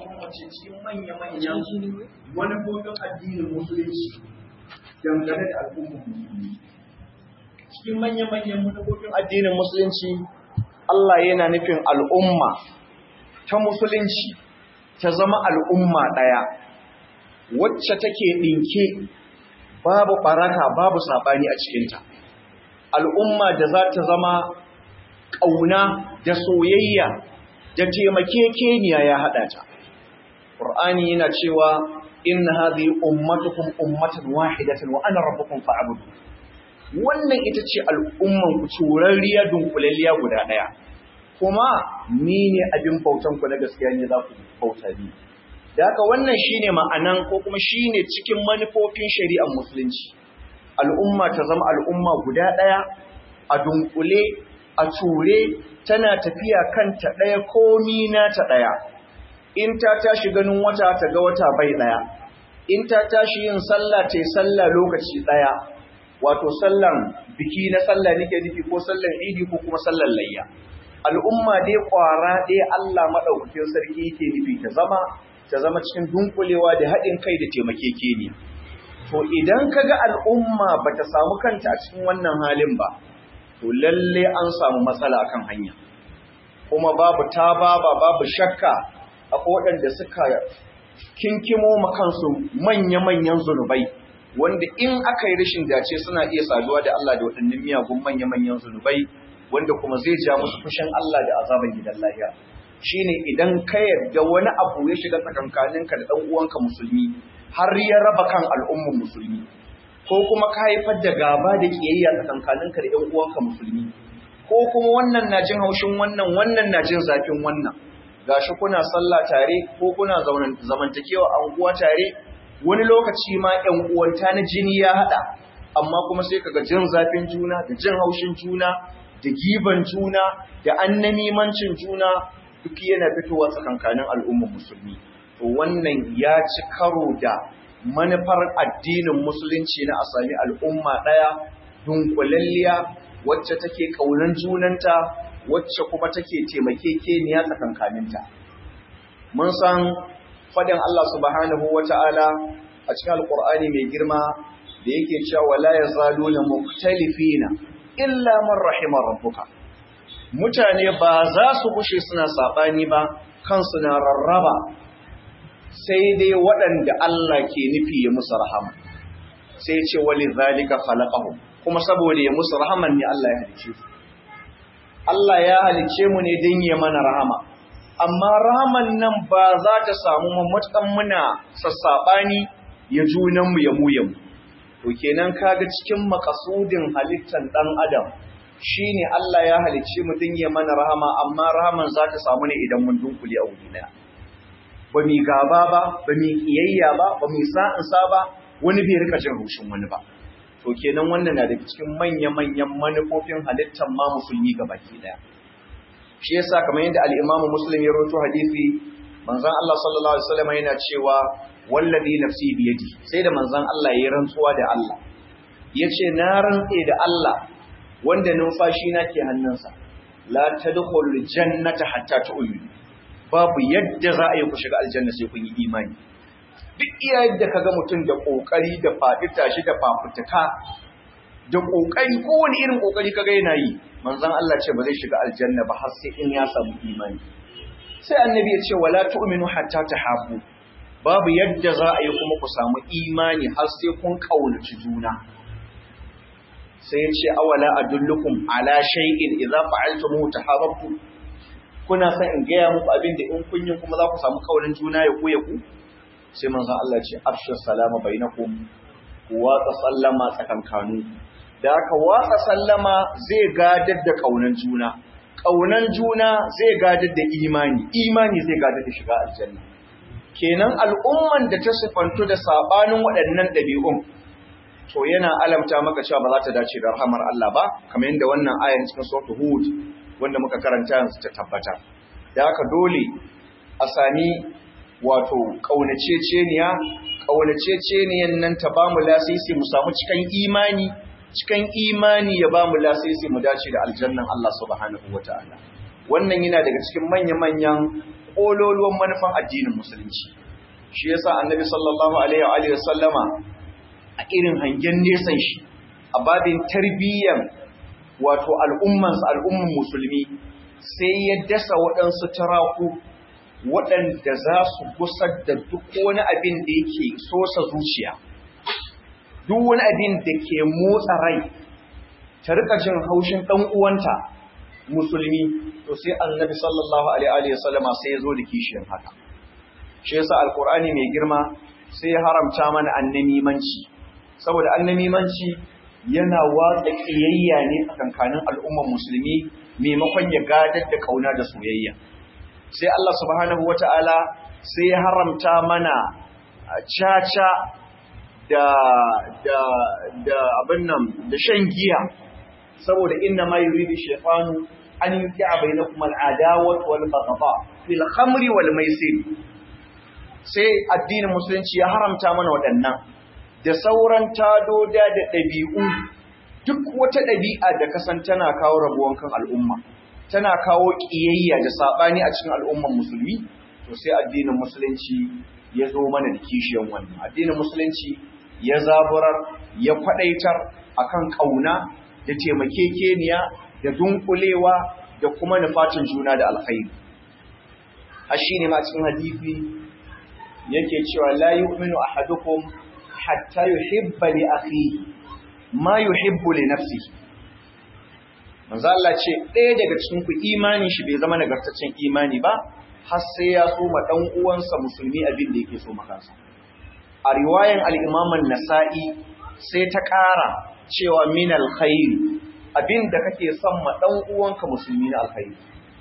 kuma ce cikin manya-manyan manufofin addinin musulunci dangane da al'ummar musulmi cikin manya-manyan manufofin addinin musulunci Allah yana nufin al'umma ta musulunci ta zama al'umma ɗaya wacce take ɗinke babu ɓaraka babu saɓani a cikinta al'umma da za ta zama ƙauna da soyayya da taimakekeniya ya haɗa ta ƙur'ani yana cewa inna hadhihi ummatukum ummatan wahidatan wa ana rabbukum fa'budu wannan ita ce al'umman ku turarriya dunkulalliya guda ɗaya kuma ni ne abin bautan ku na gaskiya ne za ku bauta ni da haka wannan shine ma'anan ko kuma shine cikin manufofin shari'ar musulunci al'umma ta zama al'umma guda ɗaya a dunkule a ture tana tafiya kanta ɗaya komi na ta ɗaya in ta tashi ganin wata ta ga wata bai ɗaya in ta tashi yin sallah ta yi sallah lokaci ɗaya wato sallan biki na sallah nake nufi ko sallan idi ko kuma sallan layya al'umma dai ƙwara ɗaya Allah maɗaukakin sarki yake nufi ta zama ta zama cikin dunkulewa da haɗin kai da taimakekeniya to idan ka ga al'umma ba ta samu kanta a cikin wannan halin ba to lalle an samu matsala akan hanya kuma babu tababa babu shakka akwai waɗanda suka kinkimo makansu manya-manyan zunubai wanda in aka yi rashin dace suna iya saduwa da Allah da waɗannan miyagun manya-manyan zunubai wanda kuma zai ja musu fushin Allah da azaban gidan lahira shine idan ka yarda wani abu ya shiga tsakankaninka da ɗan uwanka musulmi har ya raba kan al'ummar musulmi ko kuma ka haifar da gaba da kiyayya tsakankaninka da ɗan uwanka musulmi ko kuma wannan na jin haushin wannan wannan na jin zafin wannan gashi kuna sallah tare ko kuna zamantakewa anguwa tare wani lokaci ma ƴan uwanta na jini ya haɗa amma kuma sai kaga jin zafin juna da jin haushin juna da giban juna da annamimancin juna duk yana fitowa tsakankanin al'ummar musulmi to wannan ya ci karo da manufar addinin musulunci na a sami al'umma ɗaya dunkulalliya wacce take ƙaunar junanta wacce kuma take taimakekeniya tsakankaninta mun san fadin Allah subhanahu wata'ala a cikin alƙur'ani mai girma da yake cewa wala yazaluna mukhtalifina illa man rahima rabbuka mutane ba za su bushe suna sabani ba kansu na rarraba sai dai waɗanda Allah ke nufi ya musu rahama sai ce wali zalika khalaqahum kuma saboda ya musu rahaman ne Allah ya halice su Allah ya halice mu ne don ya mana rahama amma rahaman nan ba za ta samu matukan muna sassaɓani ya junanmu ya mu yamu to kenan kaga cikin makasudin halittar ɗan adam shine Allah ya halice mu don ya mana rahama amma rahaman za ta samu ne idan mun dunkule a wuri daya ba mi gaba ba ba mi kiyayya ba ba mi sa'insa ba wani bai rika jin haushin wani ba to kenan wannan na daga cikin manya-manyan manufofin halittar ma musulmi ga baki daya shi yasa kamar yadda al-Imam Muslim ya rawaito hadisi manzon Allah sallallahu alaihi wasallam yana cewa wallazi nafsi bi yadi sai da manzon Allah ya rantsuwa da Allah yace na rantse da Allah wanda numfashi na ke hannunsa la tadkhulul jannata hatta tu'minu babu yadda za a yi ku shiga aljanna sai kun yi imani duk iya yadda kaga mutum da kokari da faɗi tashi da fafutuka da kokari kowane irin kokari kaga yana yi manzon Allah ce ba zai shiga aljanna ba har sai in ya samu imani sai annabi ya ce wala tu'minu hatta tahabbu babu yadda za a yi kuma ku samu imani har sai kun kaunaci juna sai ya ce awala adullukum ala shay'in idza fa'altumuhu tahabbtu kuna san in gaya muku abin da in kun yi kuma za ku samu kaunin juna ya ku ya ku sai manzon Allah ce afshu salama bainakum ku watsa sallama tsakankanu da aka watsa sallama zai gadar da kaunan juna kaunan juna zai gadar da imani imani zai gadar da shiga aljanna kenan al'umman da ta sifantu da sabanin waɗannan ɗabi'un to yana alamta maka cewa ba za ta dace da rahamar Allah ba kamar yadda wannan ayan cikin suratul hud wanda muka karanta yanzu ta tabbata da haka dole a sami wato ƙaunaceceniya ƙaunaceceniyan nan ta ba mu lasisi mu samu cikin imani cikin imani ya ba mu lasisi mu dace da aljannan Allah subhanahu wa ta'ala wannan yana daga cikin manya-manyan kololuwan manufan addinin musulunci shi yasa annabi sallallahu alaihi wa sallama a irin hangen nesan shi a babin tarbiyyan wato al'ummansa al'umman musulmi sai ya dasa waɗansu taraku waɗanda za su gusar da duk wani abin da yake sosa zuciya duk wani abin da ke motsa rai ta rika jin haushin ɗan uwanta musulmi to sai annabi sallallahu alaihi wa sallama sai ya zo da kishiyar haka shi yasa alqur'ani mai girma sai ya haramta mana annamimanci saboda annamimanci yana watsa kiyayya ne tsakankanin al'ummar musulmi maimakon ya gadar da kauna da soyayya sai Allah subhanahu wata'ala sai ya haramta mana caca da da da abin nan da shan giya saboda inna ma yuridu shaytanu an yuqi'a bainakum al-adawat wal baghdha fil khamri wal maisir sai addinin musulunci ya haramta mana waɗannan da sauran tadoda da ɗabi'u duk wata ɗabi'a da kasan tana kawo rabuwan kan al'umma tana kawo ƙiyayya da saɓani a cikin al'umman musulmi to sai addinin musulunci ya zo mana da kishiyan wannan addinin musulunci ya zaburar ya kwaɗaitar akan ƙauna da taimakekeniya da dunkulewa da kuma nufatin juna da alkhairi a shi ne ma cikin hadisi yake cewa la yu'minu ahadukum hatta yuhibba li akhihi ma yuhibbu li nafsihi manzo Allah ce ɗaya daga cikin ku imanin shi bai zama nagartaccen imani ba har sai ya so ma dan uwansa musulmi abin da yake so ma kansa a riwayan al-Imam an-Nasa'i sai ta ƙara cewa min al-khair abin da kake son ma dan uwanka musulmi na alkhairi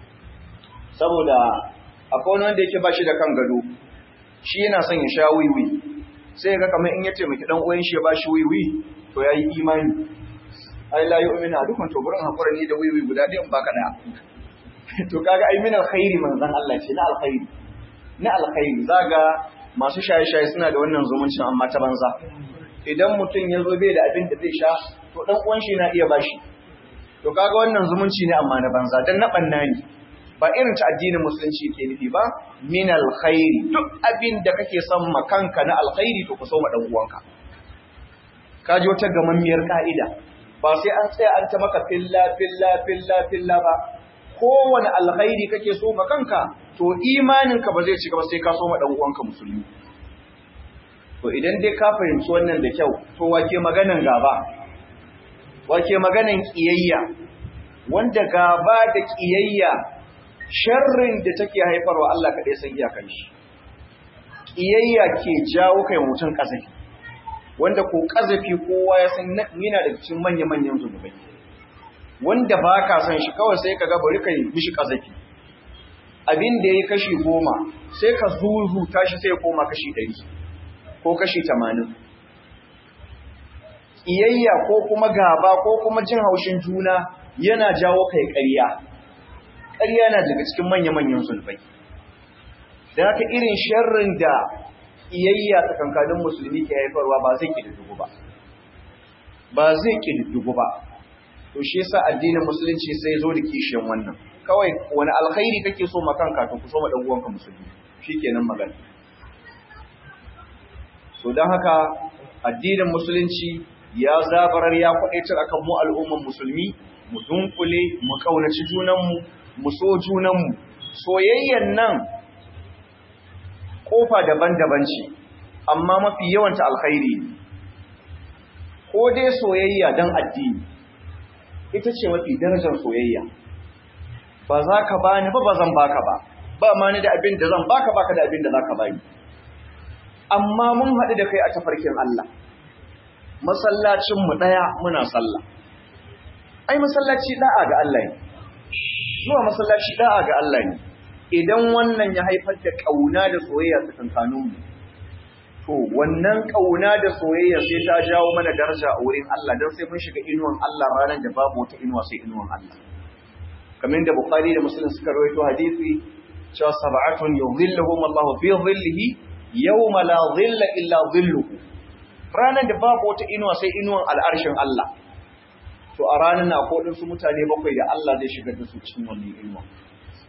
saboda akwai wani wanda yake ba shi da kan gado shi yana son ya sha wiwi sai ga kamar in ya taimaki dan uwan shi ya bashi wiwi to yayi imani ai la yu'minu adukum to burin hakura ni da wiwi guda ɗayan baka da to kaga ai min alkhairi manzon Allah ce na alkhairi na alkhairi zaga masu shaye-shaye suna da wannan zumuncin amma ta banza idan mutum ya zo bai da abin da zai sha to dan uwan shi na iya bashi to kaga wannan zumunci ne amma na banza dan na banna ne ba irin ta addinin musulunci ke nufi ba min alkhairi duk abin da kake son ma kanka na alkhairi to ku so ma dan uwanka ka ji wata gamammiyar ka'ida ba sai an tsaya an ta maka filla filla filla filla ba kowane alkhairi kake so ma kanka to imaninka ba zai cika ba sai ka so ma dan uwanka musulmi to idan dai ka fahimci wannan da kyau to wake maganan gaba wake maganan kiyayya wanda gaba da kiyayya sharrin da take haifarwa Allah kaɗai san iyakan shi kiyayya ke jawo kai mutum kazafi wanda ko kazafi kowa ya san yana da cikin manya-manyan zunubai wanda ba ka san shi kawai sai ka ga bari kai mishi kazafi abin da ya kashi goma sai ka zuzuta shi sai ya koma kashi ɗari ko kashi tamanin ƙiyayya ko kuma gaba ko kuma jin haushin juna yana jawo kai ƙarya ƙarya na daga cikin manya-manyan zulfai da haka irin sharrin da ƙiyayya tsakankanin musulmi ke haifarwa ba zai ƙididdigu ba ba zai ƙididdigu ba to shi yasa addinin musulunci sai zo da kishiyan wannan kawai wani alkhairi kake so ma kanka to ku so ma dan uwanka musulmi shikenan magana so dan haka addinin musulunci ya zabarar ya kwadaitar akan mu al'umman musulmi mu dunkule mu kaunaci junanmu mu so junanmu soyayyan nan kofa daban-daban ce amma mafi yawanta alkhairi ne ko dai soyayya dan addini ita ce mafi darajar soyayya ba za ka bani ba ba zan baka ba ba ma ni da abin da zan baka baka da abin da za ka bani amma mun haɗu da kai a tafarkin Allah masallacinmu ɗaya muna sallah ai masallaci da'a ga Allah ne zuwa masallaci da'a ga Allah ne idan wannan ya haifar da ƙauna da soyayya tsakankaninmu to wannan ƙauna da soyayya sai ta jawo mana daraja a wurin Allah don sai mun shiga inuwan Allah ranar da babu wata inuwa sai inuwan Allah kamar da Bukhari da Muslim suka rawaito hadisi cewa sab'atun yudhilluhum Allah fi dhillihi yawma la dhilla illa dhilluhu ranar da babu wata inuwa sai inuwan al'arshin Allah to a ranar na akwai su mutane bakwai da Allah zai shigar da su cikin wannan inuwa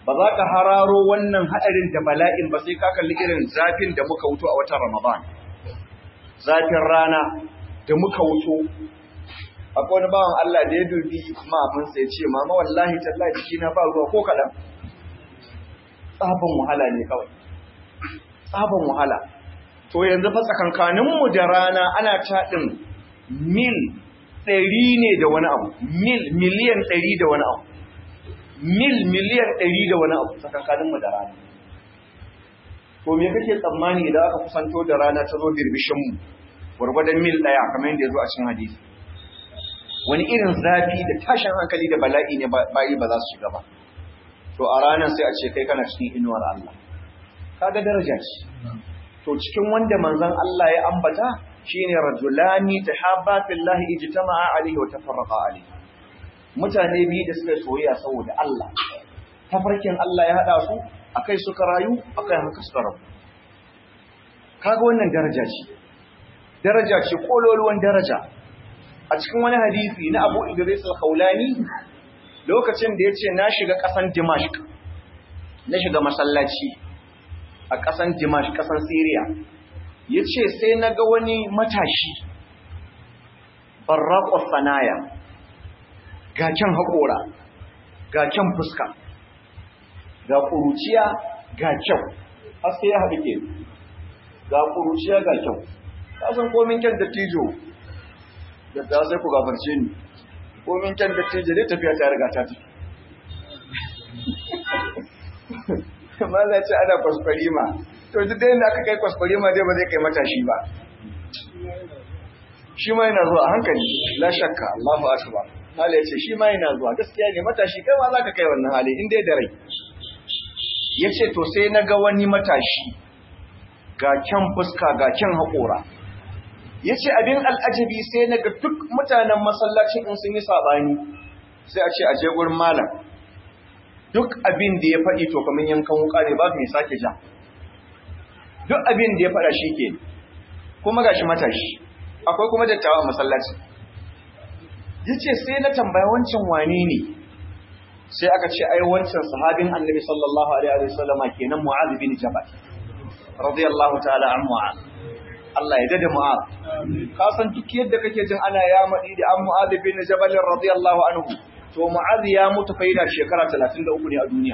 ba za ka hararo wannan haɗarin da bala'in ba sai ka kalli irin zafin da muka wuto a watan Ramadan. Zafin rana da muka wuto. Akwai wani bawan Allah da ya dubi mahaifinsa ya ce, Mama wallahi tallahi jikina ba ruwa ko kaɗan. Tsaban wahala ne kawai. Tsaban wahala. To yanzu fa tsakankaninmu da rana ana taɗin mil ɗari ne da wani abu, mil miliyan ɗari da wani abu. mil miliyan ɗari da wani abu tsakankaninmu da rana. To me kake tsammani idan aka kusanto da rana ta zo birbishinmu, gwargwadon mil ɗaya kamar yadda ya zo a cikin hadisi. Wani irin zafi da tashin hankali da bala'i ne bayi ba za su shiga ba. To a ranar sai a ce kai kana cikin inuwar Allah. Kaga daraja ce. To cikin wanda manzon Allah ya ambata shine rajulani tahabba fillahi ijtama'a alaihi wa tafarraqa alaihi. mutane biyu da suka soyayya saboda Allah tafarkin Allah ya hada su akai suka rayu akai haka suka rabu kaga wannan daraja ce daraja ce kololuwan daraja a cikin wani hadisi na Abu Idris al-Khawlani lokacin da yace na shiga kasan Dimashq na shiga masallaci a kasan Dimashq kasan Syria yace sai naga wani matashi barraqus sanaya ga kyan haƙora ga kyan fuska ga ƙuruciya ga kyau haske ya haɗu ke ga ƙuruciya ga kyau san komin kyan dattijo da ta sai ku gafarce ni komin kyan dattijo dai tafiya ta riga ta tafi amma za ce ana kwaskwarima to duk da yadda aka kai kwaskwarima dai ba zai kai matashi ba shi ma yana zuwa hankali la shakka Allahu akbar Hali ya ce shi ma yana zuwa gaskiya ne matashi kai ma za ka kai wannan hali in dai da rai. Ya ce to sai na ga wani matashi ga kyan fuska ga kyan haƙora. Ya ce abin al'ajabi sai na ga duk mutanen masallacin in sun yi saɓani sai a ce a je gurin malam. Duk abin da ya faɗi to kamar yankan wuka ne ba mai sake ja. Duk abin da ya faɗa shi ke kuma ga shi matashi. Akwai kuma dattawa a masallacin. ya ce sai na tambaya wancan wane ne sai aka ce ai wancan sahabin annabi sallallahu alaihi wa sallama kenan mu'adh bin jabal radiyallahu ta'ala an mu'adh Allah ya dade mu'adh ka san duk yadda kake jin ana ya madi da an mu'adh bin jabal radiyallahu anhu to mu'adh ya mutu fa yana shekara 33 ne a duniya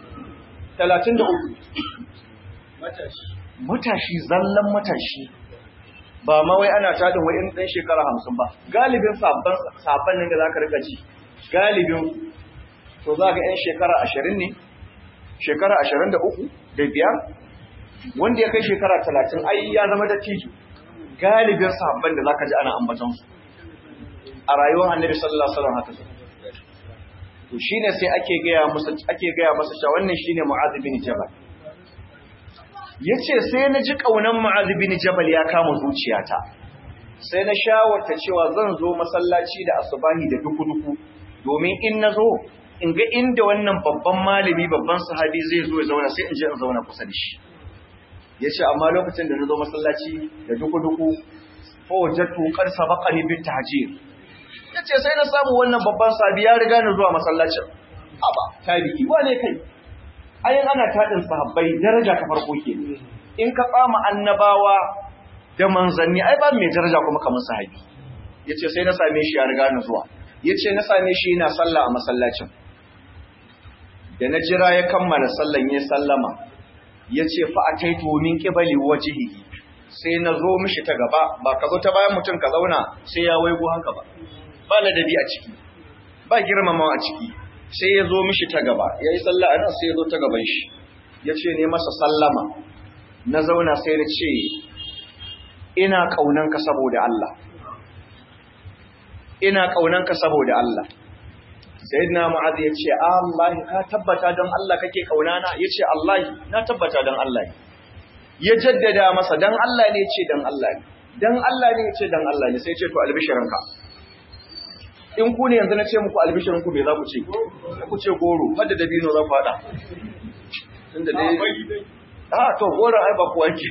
33 matashi zallan matashi ba ma wai ana tadin wai in dan shekara hamsin ba galibin sabban sabban nan da zaka rika ji galibin to za ga yan shekara ashirin ne shekara ashirin da uku da biyar wanda ya kai shekara talatin ai ya zama da tiju galibin sabban da zaka ji ana ambaton su a rayuwar annabi sallallahu alaihi wasallam haka to shine sai ake gaya masa ake gaya masa cewa wannan shine mu'adh bin jabal yace sai na ji kaunan mu'adh bin jabal ya kama zuciyata sai na shawarta cewa zan zo masallaci da asubahi da duku-duku domin in na zo in ga inda wannan babban malami babban sahabi zai zo ya zauna sai in je in zauna kusa da shi yace amma lokacin da na zo masallaci da duku-duku fa wajadtu qad sabaqani bit tahjir yace sai na samu wannan babban sahabi ya riga ni zuwa masallacin aba tabi'i wane kai ayin ana tadin sahabbai daraja ta farko ke in ka tsama annabawa da manzanni ai ba mai daraja kuma kamar sahabi yace sai na same shi ya riga ni zuwa yace na same shi yana sallah a masallacin da na jira ya kammala sallan ya sallama yace fa ataitu min qibali wajhihi sai na zo mishi ta gaba ba ka zo ta bayan mutum ka zauna sai ya waigo haka ba ba ladabi a ciki ba girmamawa a ciki sai ya zo mishi ta gaba yayi sallah a nan sai ya zo ta gaban shi yace ne masa sallama na zauna sai na ce ina ƙaunanka saboda Allah ina ƙaunanka saboda Allah sayyidina mu'adh ya ce Allah ka tabbata don Allah kake ƙaunana ya ce Allah na tabbata don Allah ya jaddada masa don Allah ne ce don Allah ne don Allah ne ce don Allah ne sai ce to albishirinka in ku ne yanzu na ce muku albishirinku me za ku ce ku ce goro hadda dabino za ku haɗa tunda dai a to goro ai ba ku wanke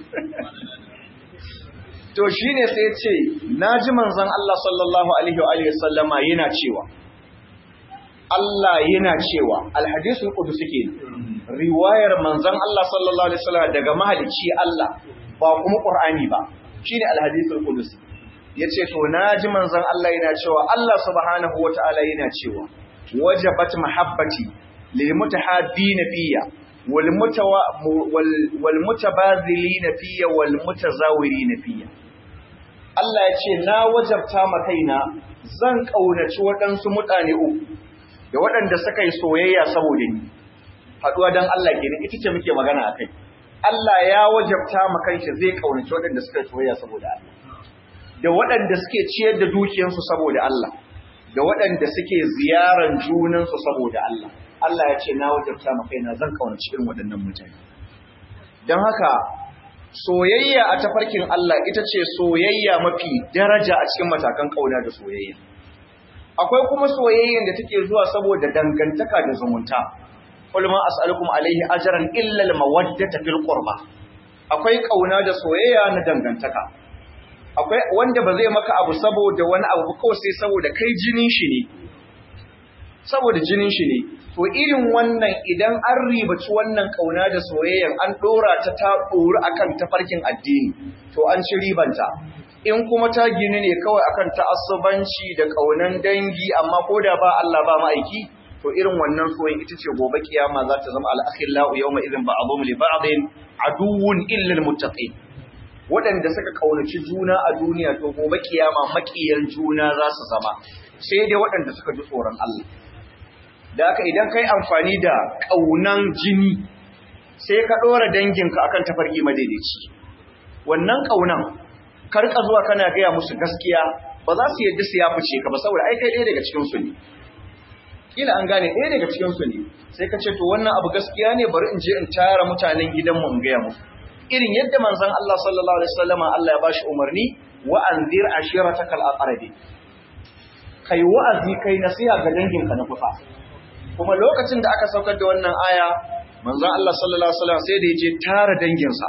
to shi ne sai ce na ji manzan Allah sallallahu Alaihi wa sallama yana cewa Allah yana cewa alhadisul qudusi ke riwayar manzon Allah sallallahu alaihi wasallam daga mahalicci Allah ba kuma Qur'ani ba shine alhadisul qudusi yace to naji manzon Allah yana cewa Allah subhanahu wataala yana cewa wajabat mahabbati lil mutahabbina fiyya wal mutawa wal mutabazilina fiyya wal mutazawirina fiyya Allah ya ce na wajabta ma kaina zan kaunaci waɗansu mutane uku da waɗanda suka yi soyayya saboda ni haɗuwa don Allah kenan ita ce muke magana akai Allah ya wajabta ma kanshi zai kaunaci waɗanda suka yi soyayya saboda Allah da waɗanda suke ciyar da dukiyarsu saboda Allah da waɗanda suke ziyaran junansu saboda Allah Allah ya ce na wajabta ma kaina zan kaunaci irin waɗannan mutane don haka soyayya a tafarkin Allah ita ce soyayya mafi daraja a cikin matakan kauna da soyayya akwai kuma soyayyan da take zuwa saboda dangantaka da zumunta qul ma as'alukum alaihi ajran illa al-mawaddata fil qurba akwai kauna da soyayya na dangantaka akwai wanda ba zai maka abu saboda wani abu kawai sai saboda kai jinin shi ne saboda jinin shi ne to irin wannan idan an ribaci wannan kauna da soyayyan an dora ta ta dori akan tafarkin addini to an ci ribanta in kuma ta gini ne kawai akan ta'assubanci da kaunan dangi amma ko da ba Allah ba ma'aiki to irin wannan soyayya ita ce gobe kiyama za ta zama al-akhillau yawma idhin ba'dhum li ba'din aduwwun illa al-muttaqin waɗanda suka kaunaci juna a duniya to gobe kiyama makiyan juna za su zama sai dai waɗanda suka ji tsoron Allah da haka idan kai amfani da ƙaunan jini sai ka ɗora danginka akan tafarki madaidaici wannan ƙaunan karka zuwa kana gaya musu gaskiya ba za su yadda su ya fice ka ba saboda ai kai ɗaya daga cikin su ne kila an gane ɗaya daga cikin su ne sai ka ce to wannan abu gaskiya ne bari in je in tara mutanen gidanmu in gaya musu irin yadda manzon Allah sallallahu alaihi wasallama Allah ya bashi umarni wa anzir ashiratakal aqrabi kai wa'azi kai nasiha ga danginka na kusa kuma lokacin da aka saukar da wannan aya manzon Allah sallallahu alaihi wasallam sai da yaje tara danginsa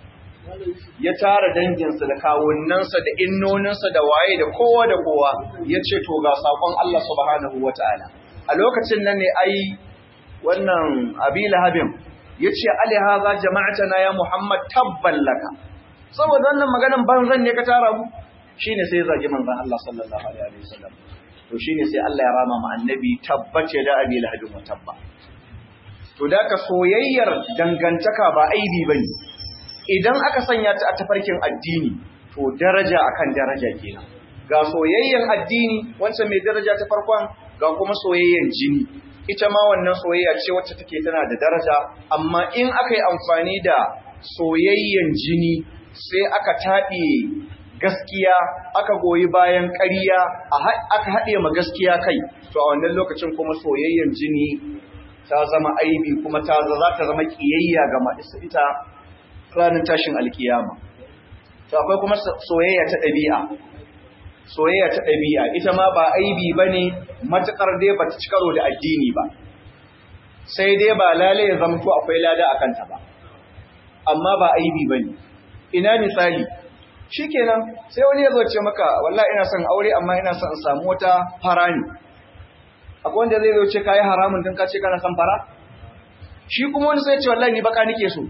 ya tara danginsa da kawunnansa da innoninsa da waye da kowa da kowa ya ce to ga sakon Allah subhanahu wataala a lokacin nan ne ai wannan abi lahabin ya ce ali haza jama'atana ya muhammad tabban laka saboda wannan maganan banzan ne ka tara mu shine sai ya zagi manzon Allah sallallahu alaihi wasallam to shine sai Allah ya rama ma annabi tabbace da abi lahabin wa tabba to da ka soyayyar dangantaka ba aibi bane idan aka sanya ta a tafarkin addini to daraja akan daraja kenan ga soyayyan addini wancan mai daraja ta farkon ga kuma soyayyan jini ita ma wannan soyayya ce wacce take tana da daraja amma in aka yi amfani da soyayyan jini sai aka taɗe gaskiya aka goyi bayan ƙarya aka haɗe ma gaskiya kai to a wannan lokacin kuma soyayyan jini ta zama aibi kuma ta za ta zama ƙiyayya ga masu ita ranar tashin alkiyama to akwai kuma soyayya ta ɗabi'a soyayya ta ɗabi'a ita ma ba aibi ba ne matuƙar dai ba ta ci karo da addini ba sai dai ba lale ya zamto akwai lada a kanta ba amma ba aibi ba ne ina misali shi kenan sai wani ya zo ce maka wallahi ina son aure amma ina son in samu wata fara ne akwai wanda zai zo ce kayi haramun don ka ce kana son fara shi kuma wani sai ce wallahi ni baka nike so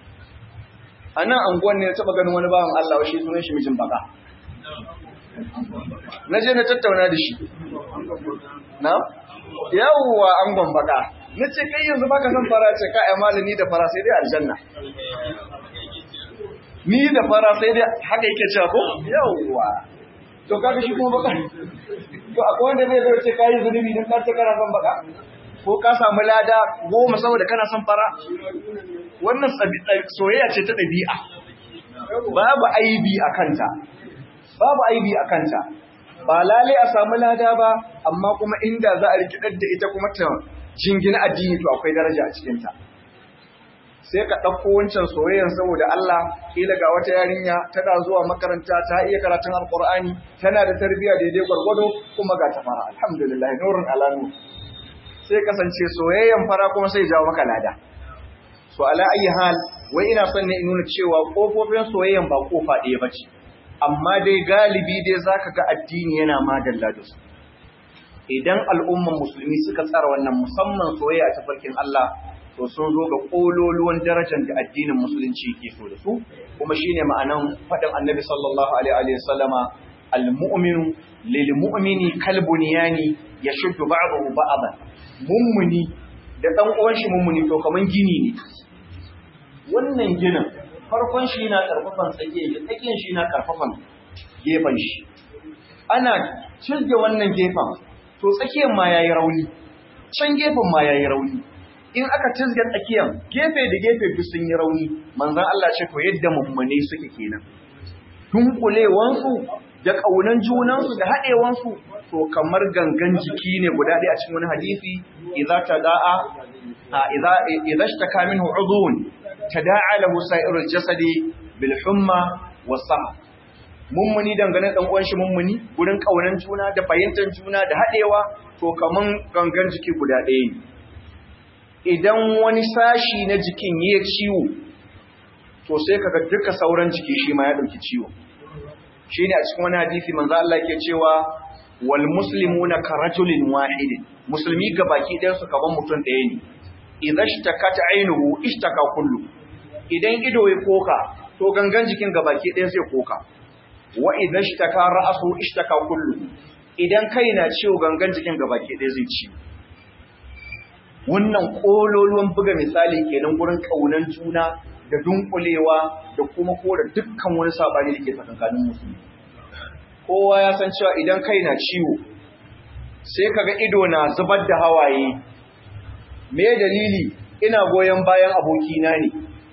a nan anguwan ne ya taɓa ganin wani bawan Allah shi sunan shi mijin baka na je na tattauna da shi na yawwa angon baka na ce kai yanzu baka san fara ce ka ai malami da fara sai dai aljanna ni da fara sai dai haka yake cewa ko yawwa to kaga shi kuma baka to akwai wanda zai zo ce kai zunubi dan ka ce kana son baka ko ka samu lada goma saboda kana son fara wannan soyayya ce ta ɗabi'a babu aibi a kanta babu aibi a kanta ba lale a samu lada ba amma kuma inda za a rikidar da ita kuma ta jingina addini to akwai daraja a cikinta sai ka ɗauko wancan soyayyar saboda Allah kila ga wata yarinya tana zuwa makaranta ta iya karatun alkur'ani tana da tarbiyya daidai gwargwado kuma ga ta fara alhamdulillah nurun alanu sai kasance soyayyan fara kuma sai jawo maka lada so ala ayi hal wai ina son ne in nuna cewa kofofin soyayyan ba kofa ɗaya bace amma dai galibi dai zaka ga addini yana madalla da su idan al'umman musulmi suka tsara wannan musamman soyayya ta farkin Allah to sun zo ga kololuwan darajar da addinin musulunci ke so da su kuma shine ma'anan faɗin annabi sallallahu alaihi wa sallama al-mu'minu lil mu'mini kal bunyani yashuddu ba'dahu ba'dan mummuni da dan uwan shi mummuni to kaman gini ne wannan ginin farkon shi na karfafan tsakiyar shi tsakiyar shi na karfafan gefen shi ana cizge wannan gefen to tsakiyar ma yayi rauni can gefen ma yayi rauni in aka cizge tsakiyar gefe da gefe duk sun yi rauni manzon Allah ce to yadda mummune suke kenan dunkulewansu da kaunan junansu da haɗewansu to kamar gangan jiki ne guda ɗaya a cikin wani hadisi idza tada'a idza idza ishtaka minhu udhun tada'a lahu sa'irul jasadi bil humma was mummuni dangane dan uwan shi mummuni gurin kaunan juna da fahimtar juna da hadewa to kaman gangan jiki guda ɗaya ne idan wani sashi na jikin ya ciwo to sai kaga duka sauran jiki shi ma ya dauki ciwo shine a cikin wani hadisi manzo Allah yake cewa wal muslimuna karajulin wahidin musulmi gabaki ɗayan su kaman mutum ɗaya ne idza ishtakat aynuhu ishtaka kullu idan ido ya koka to gangan jikin gabaki ɗaya sai koka wa idan ishtaka ra'su ishtaka kullu idan kai na ciwo gangan jikin gabaki ɗaya zai ci wannan kololuwan buga misali kenan gurin kaunan juna da dunkulewa da kuma kora dukkan wani sabani da ke tsakankanin musulmi kowa ya san cewa idan kai na ciwo sai kaga ido na zubar da hawaye me dalili ina goyon bayan abokina ne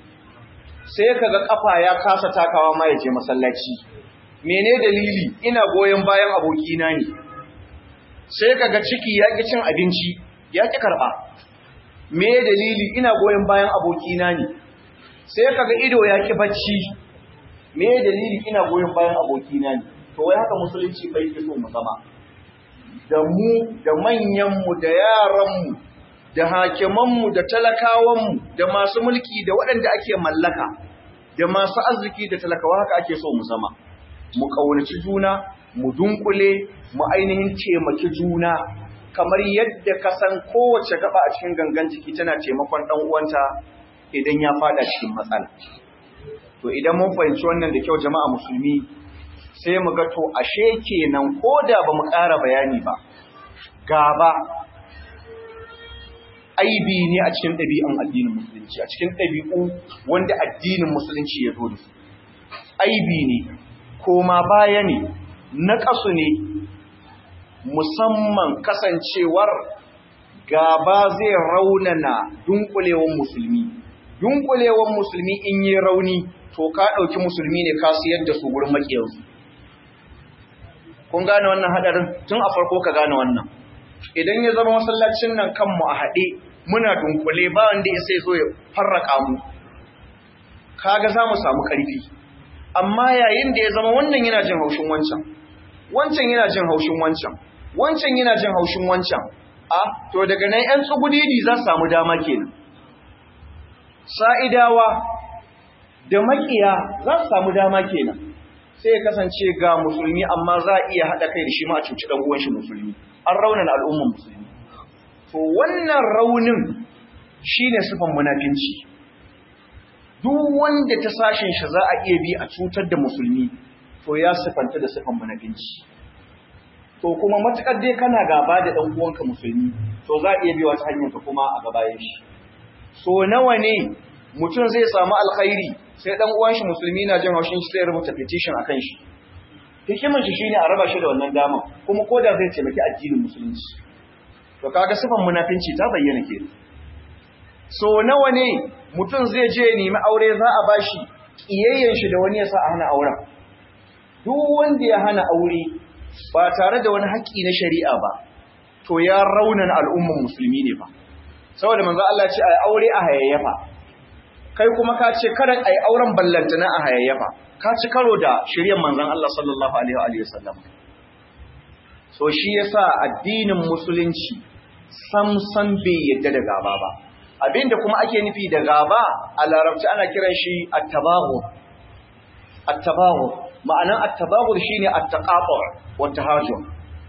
sai kaga kafa ya kasa takawa ma ya je masallaci mene dalili ina goyon bayan abokina ne sai kaga ciki ya ki cin abinci ya ki karba me dalili ina goyon bayan abokina ne sai kaga ido ya ki bacci me dalili ina goyon bayan abokina ne to wai haka musulunci bai ke so mu zama da mu da manyanmu da yaranmu da hakimanmu da talakawanmu da masu mulki da waɗanda ake mallaka da masu arziki da talakawa haka ake so mu zama mu ƙaunaci juna mu dunkule mu ainihin taimaki juna kamar yadda ka san kowace gaba a cikin gangan jiki tana taimakon ɗan uwanta idan ya fada cikin matsala to idan mun fahimci wannan da kyau jama'a musulmi sai mu ga to ashe kenan ko da ba mu ƙara bayani ba gaba aibi ne a cikin ɗabi'un addinin musulunci a cikin ɗabi'u wanda addinin musulunci ya zo da su aibi ne koma baya ne na ƙasu ne musamman kasancewar gaba zai raunana dunkulewan musulmi dunkulewan musulmi in yi rauni to ka ɗauki musulmi ne ka siyar da su wurin maƙiyarsu kun gane wannan haɗarin tun a farko ka gane wannan idan ya zama masallacin nan kanmu a haɗe muna dunkule ba wanda ya sai zo ya farraka mu kaga za mu samu ƙarfi amma yayin da ya zama wannan yana jin haushin wancan wancan yana jin haushin wancan wancan yana jin haushin wancan a to daga nan ƴan tsugudidi za su samu dama kenan sa'idawa da makiya za su samu dama kenan sai ya kasance ga musulmi amma za a iya haɗa kai da shi ma a cuci ɗan uwan shi musulmi an raunin al'umman musulmi to wannan raunin shine sifan munafinci duk wanda ta sashen shi za a iya bi a cutar da musulmi to ya sifanta da sifan munafinci to kuma matukar dai kana gaba da ɗan uwanka musulmi to za a iya bi wata hanyar ka kuma a gabayen shi so nawa ne mutum zai samu alkhairi sai ɗan uwan shi musulmi na jin haushin shi sai rubuta petition akan shi hikimin shi shine a raba shi da wannan dama kuma koda zai taimaki addinin musulunci to kaga sifan munafinci ta bayyana ke so nawa ne mutum zai je nemi aure za a bashi kiyayyen shi da wani ya sa a hana auren duk wanda ya hana aure ba tare da wani haƙƙi na shari'a ba to ya raunana al'umman musulmi ne fa saboda manzo Allah ce ai aure a hayayyafa kai kuma ka ce kada ai auren ballantana a hayayyafa ka ci karo da shiryan manzon Allah sallallahu alaihi wa sallam so shi yasa addinin musulunci sam sam bai yadda da gaba ba abinda kuma ake nufi da gaba a larabci ana kiran shi at-tabaghur at-tabaghur ma'anan at-tabaghur shine at-taqatu wa tahajjum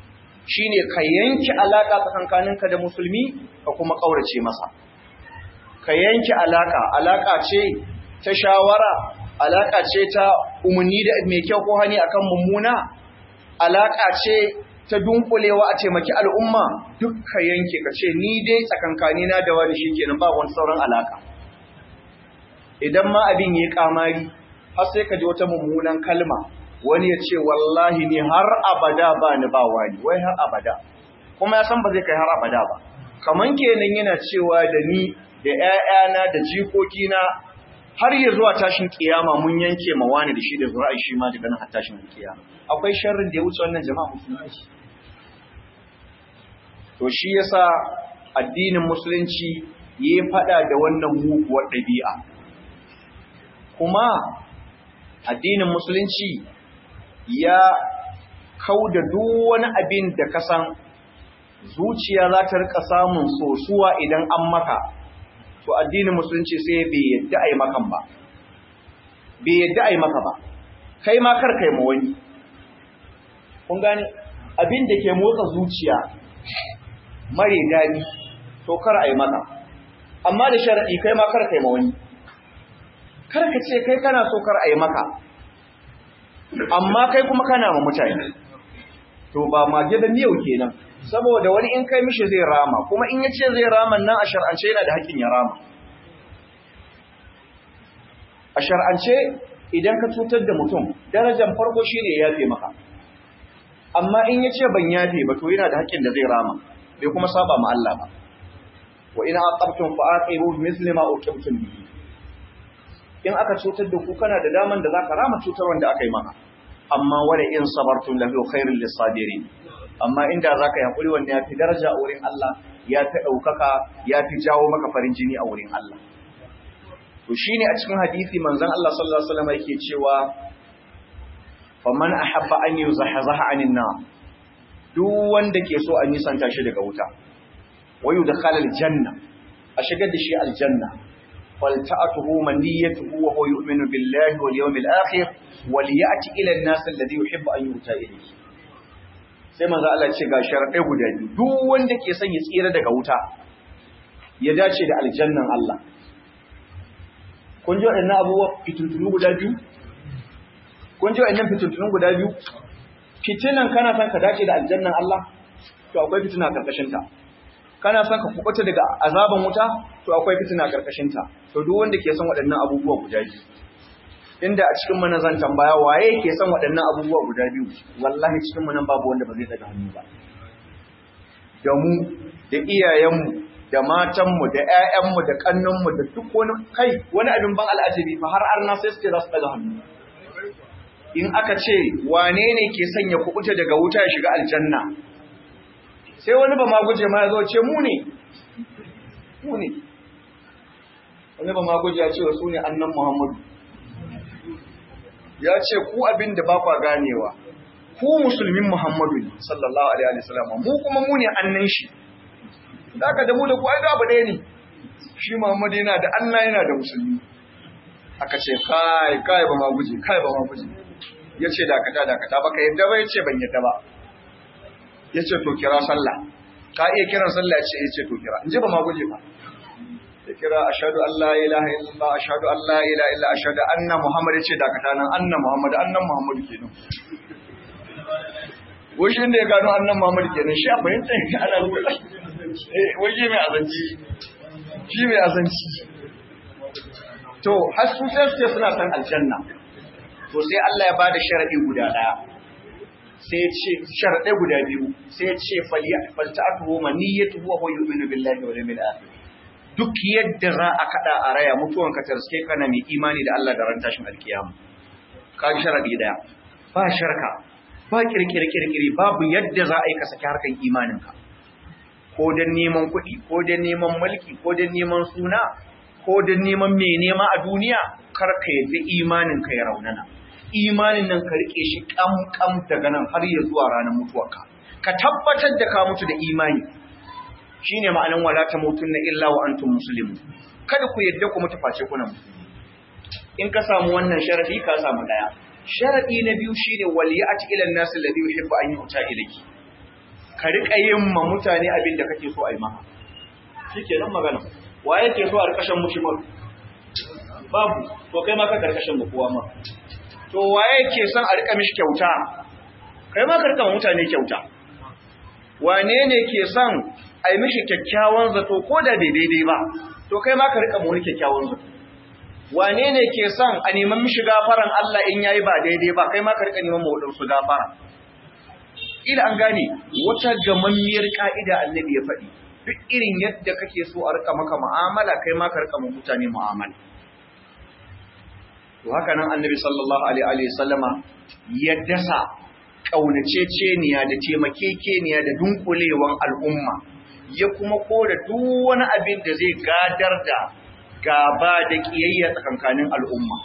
shine ka yanke alaka tsakankaninka da musulmi ka kuma kaurace masa ka yanke alaka alaka ce ta shawara alaka ce ta umarni da mai kyau ko hani akan mummuna alaka ce ta dunkulewa a taimaki al'umma duk ka yanke ka ce ni dai tsakankanina da wani shikenan ba wani sauran alaka idan ma abin yayi kamari har sai ka ji wata mummunan kalma wani ya ce wallahi ni har abada ba ni ba wani wai har abada kuma ya san ba zai kai har abada ba kaman kenan yana cewa da ni da ƴaƴana da jikokina har ya zuwa tashin kiyama mun yanke ma wani da shi da zura'i shi ma daga nan har tashin kiyama akwai sharrin da ya wuce wannan jama'a musulmai to shi yasa addinin musulunci yayi fada da wannan muguwar ɗabi'a kuma addinin musulunci ya kauda duk wani abin da ka san zuciya za ta rika samun sosuwa idan an maka to addinin musulunci sai bai yadda ai makan ba bai yadda ai maka ba kai ma kar kai ma wani kun gane abin da ke motsa zuciya mare dadi to kar ai maka amma da sharadi kai ma kar kai ma wani kar ka ce kai kana so kar ai maka amma kai kuma kana ma mutane to ba mage da miyau kenan saboda wani in kai mishi zai rama kuma in yace zai rama nan a shar'ance yana da haƙin ya rama a shar'ance idan ka cutar da mutum darajar farko shine ya yafe maka amma in yace ban yafe ba to yana da haƙin da zai rama bai kuma saba ma Allah ba wa ina aqabtum fa aqibu misli ma uqibtum bihi in aka cutar da ku kana da daman da zaka rama cutar wanda aka yi maka amma wala in sabartum lahu khairul lisabirin amma inda zaka yi hakuri wanda yafi daraja a wurin Allah yafi daukaka yafi jawo maka farin jini a wurin Allah to shine a cikin hadisi manzon Allah sallallahu alaihi wasallam yake cewa faman ahabba an yuzahzaha anin nar duk wanda ke so a nisanta shi daga wuta wayu dakhala aljanna a shigar da shi aljanna فلتأته منيته وهو يؤمن بالله واليوم الآخر وليأتي إلى الناس الذي يحب أن يؤتى إليه sai manzo Allah ce ga sharaɗai guda biyu duk wanda ke son ya tsira daga wuta ya dace da aljannan Allah kun ji waɗannan abubuwa fitintunu guda biyu kun ji waɗannan fitintunu guda biyu fitinan kana son ka dace da aljannan Allah to akwai fitina karkashin ta kana son ka kubuta daga azaban wuta to akwai fitina karkashin ta to duk wanda ke son waɗannan abubuwa guda biyu inda a cikin mana zan tambaya waye ke son waɗannan abubuwa guda biyu wallahi cikin mu nan babu wanda ba zai daga hannu ba da mu da iyayenmu da matanmu da ƴaƴanmu da kannanmu da duk wani kai wani abin ban al'ajabi fa har arna sai suke za su daga hannu in aka ce wane ne ke sanya kubuta daga wuta ya shiga aljanna sai wani ba ma guje ma ya zo ce mu ne mu ne wani ba ma guje ya ce su ne annan muhammadu ya ce ku abin da ba kwa ganewa ku musulmin muhammadu ne sallallahu alaihi wasallam mu kuma mu ne annan shi da aka da mu da ku ai abu ɗaya ne shi muhammadu yana da allah yana da musulmi aka ce kai kai ba ma guje kai ba ma guje ya ce dakata dakata baka yadda ba ya ce ban yadda ba ya ce to kira sallah ka iya kiran sallah ya ce ya ce to kira in ji ba ma guje ba ya kira ashadu an la ilaha illallah ashadu an la ilaha illa ashadu anna muhammad ya ce dakata nan anna muhammad annan muhammad kenan wajen da ya gano annan muhammad kenan shi a fahimta ya ana lura waje mai azanci shi mai azanci to har su sai su ce suna san aljanna to sai Allah ya bada sharadi guda daya sai ya ce sharadai guda biyu sai ya ce falta'atuhu maniyatuhu wa huwa yu'minu billahi wal yawmil akhir duk yadda za a kada a raya mutuwan ka tarske kana mai imani da Allah da ran tashin alkiyama ka ji sharadi daya ba sharka ba kirkire kirkire babu yadda za a yi ka saki harkan imanin ka ko dan neman kuɗi ko dan neman mulki ko dan neman suna ko dan neman mai nema a duniya kar ka yadda imanin ka ya raunana imanin nan ka rike shi kam kam daga nan har ya zuwa ranar mutuwarka ka tabbatar da ka mutu da imani shine ma'anan wala tamutunna illa wa antum muslimun kada ku yadda ku mutu face kuna musulmi in ka samu wannan sharadi ka samu daya sharadi na biyu shine waliyati ila an-nas alladhi yuhibbu an yu'ta ilayhi ka riƙa yin ma mutane abin da kake so a yi maka shikenan magana wa yake so a rikashin mushimar babu to kai ma ka karkashin ba kowa ma to waye ke son a rika mishi kyauta kai ma ka rika mutane kyauta wane ne ke son a yi mishi kyakkyawan zato ko da bai daidai ba to kai ma ka rika mu kyakkyawan zato wane ne ke son a neman mishi gafaran Allah in yayi ba daidai ba kai ma ka rika neman mu wadansu gafara ila an gane wata gamammiyar ka'ida annabi ya faɗi duk irin yadda kake so a rika maka mu'amala kai ma ka rika mu mutane mu'amala to haka nan annabi sallallahu alaihi wa sallama ya dasa kaunaceceniya da taimakekeniya da dunkulewan al'umma ya kuma kora duk wani abin da zai gadar da gaba da kiyayya tsakankanin al'umma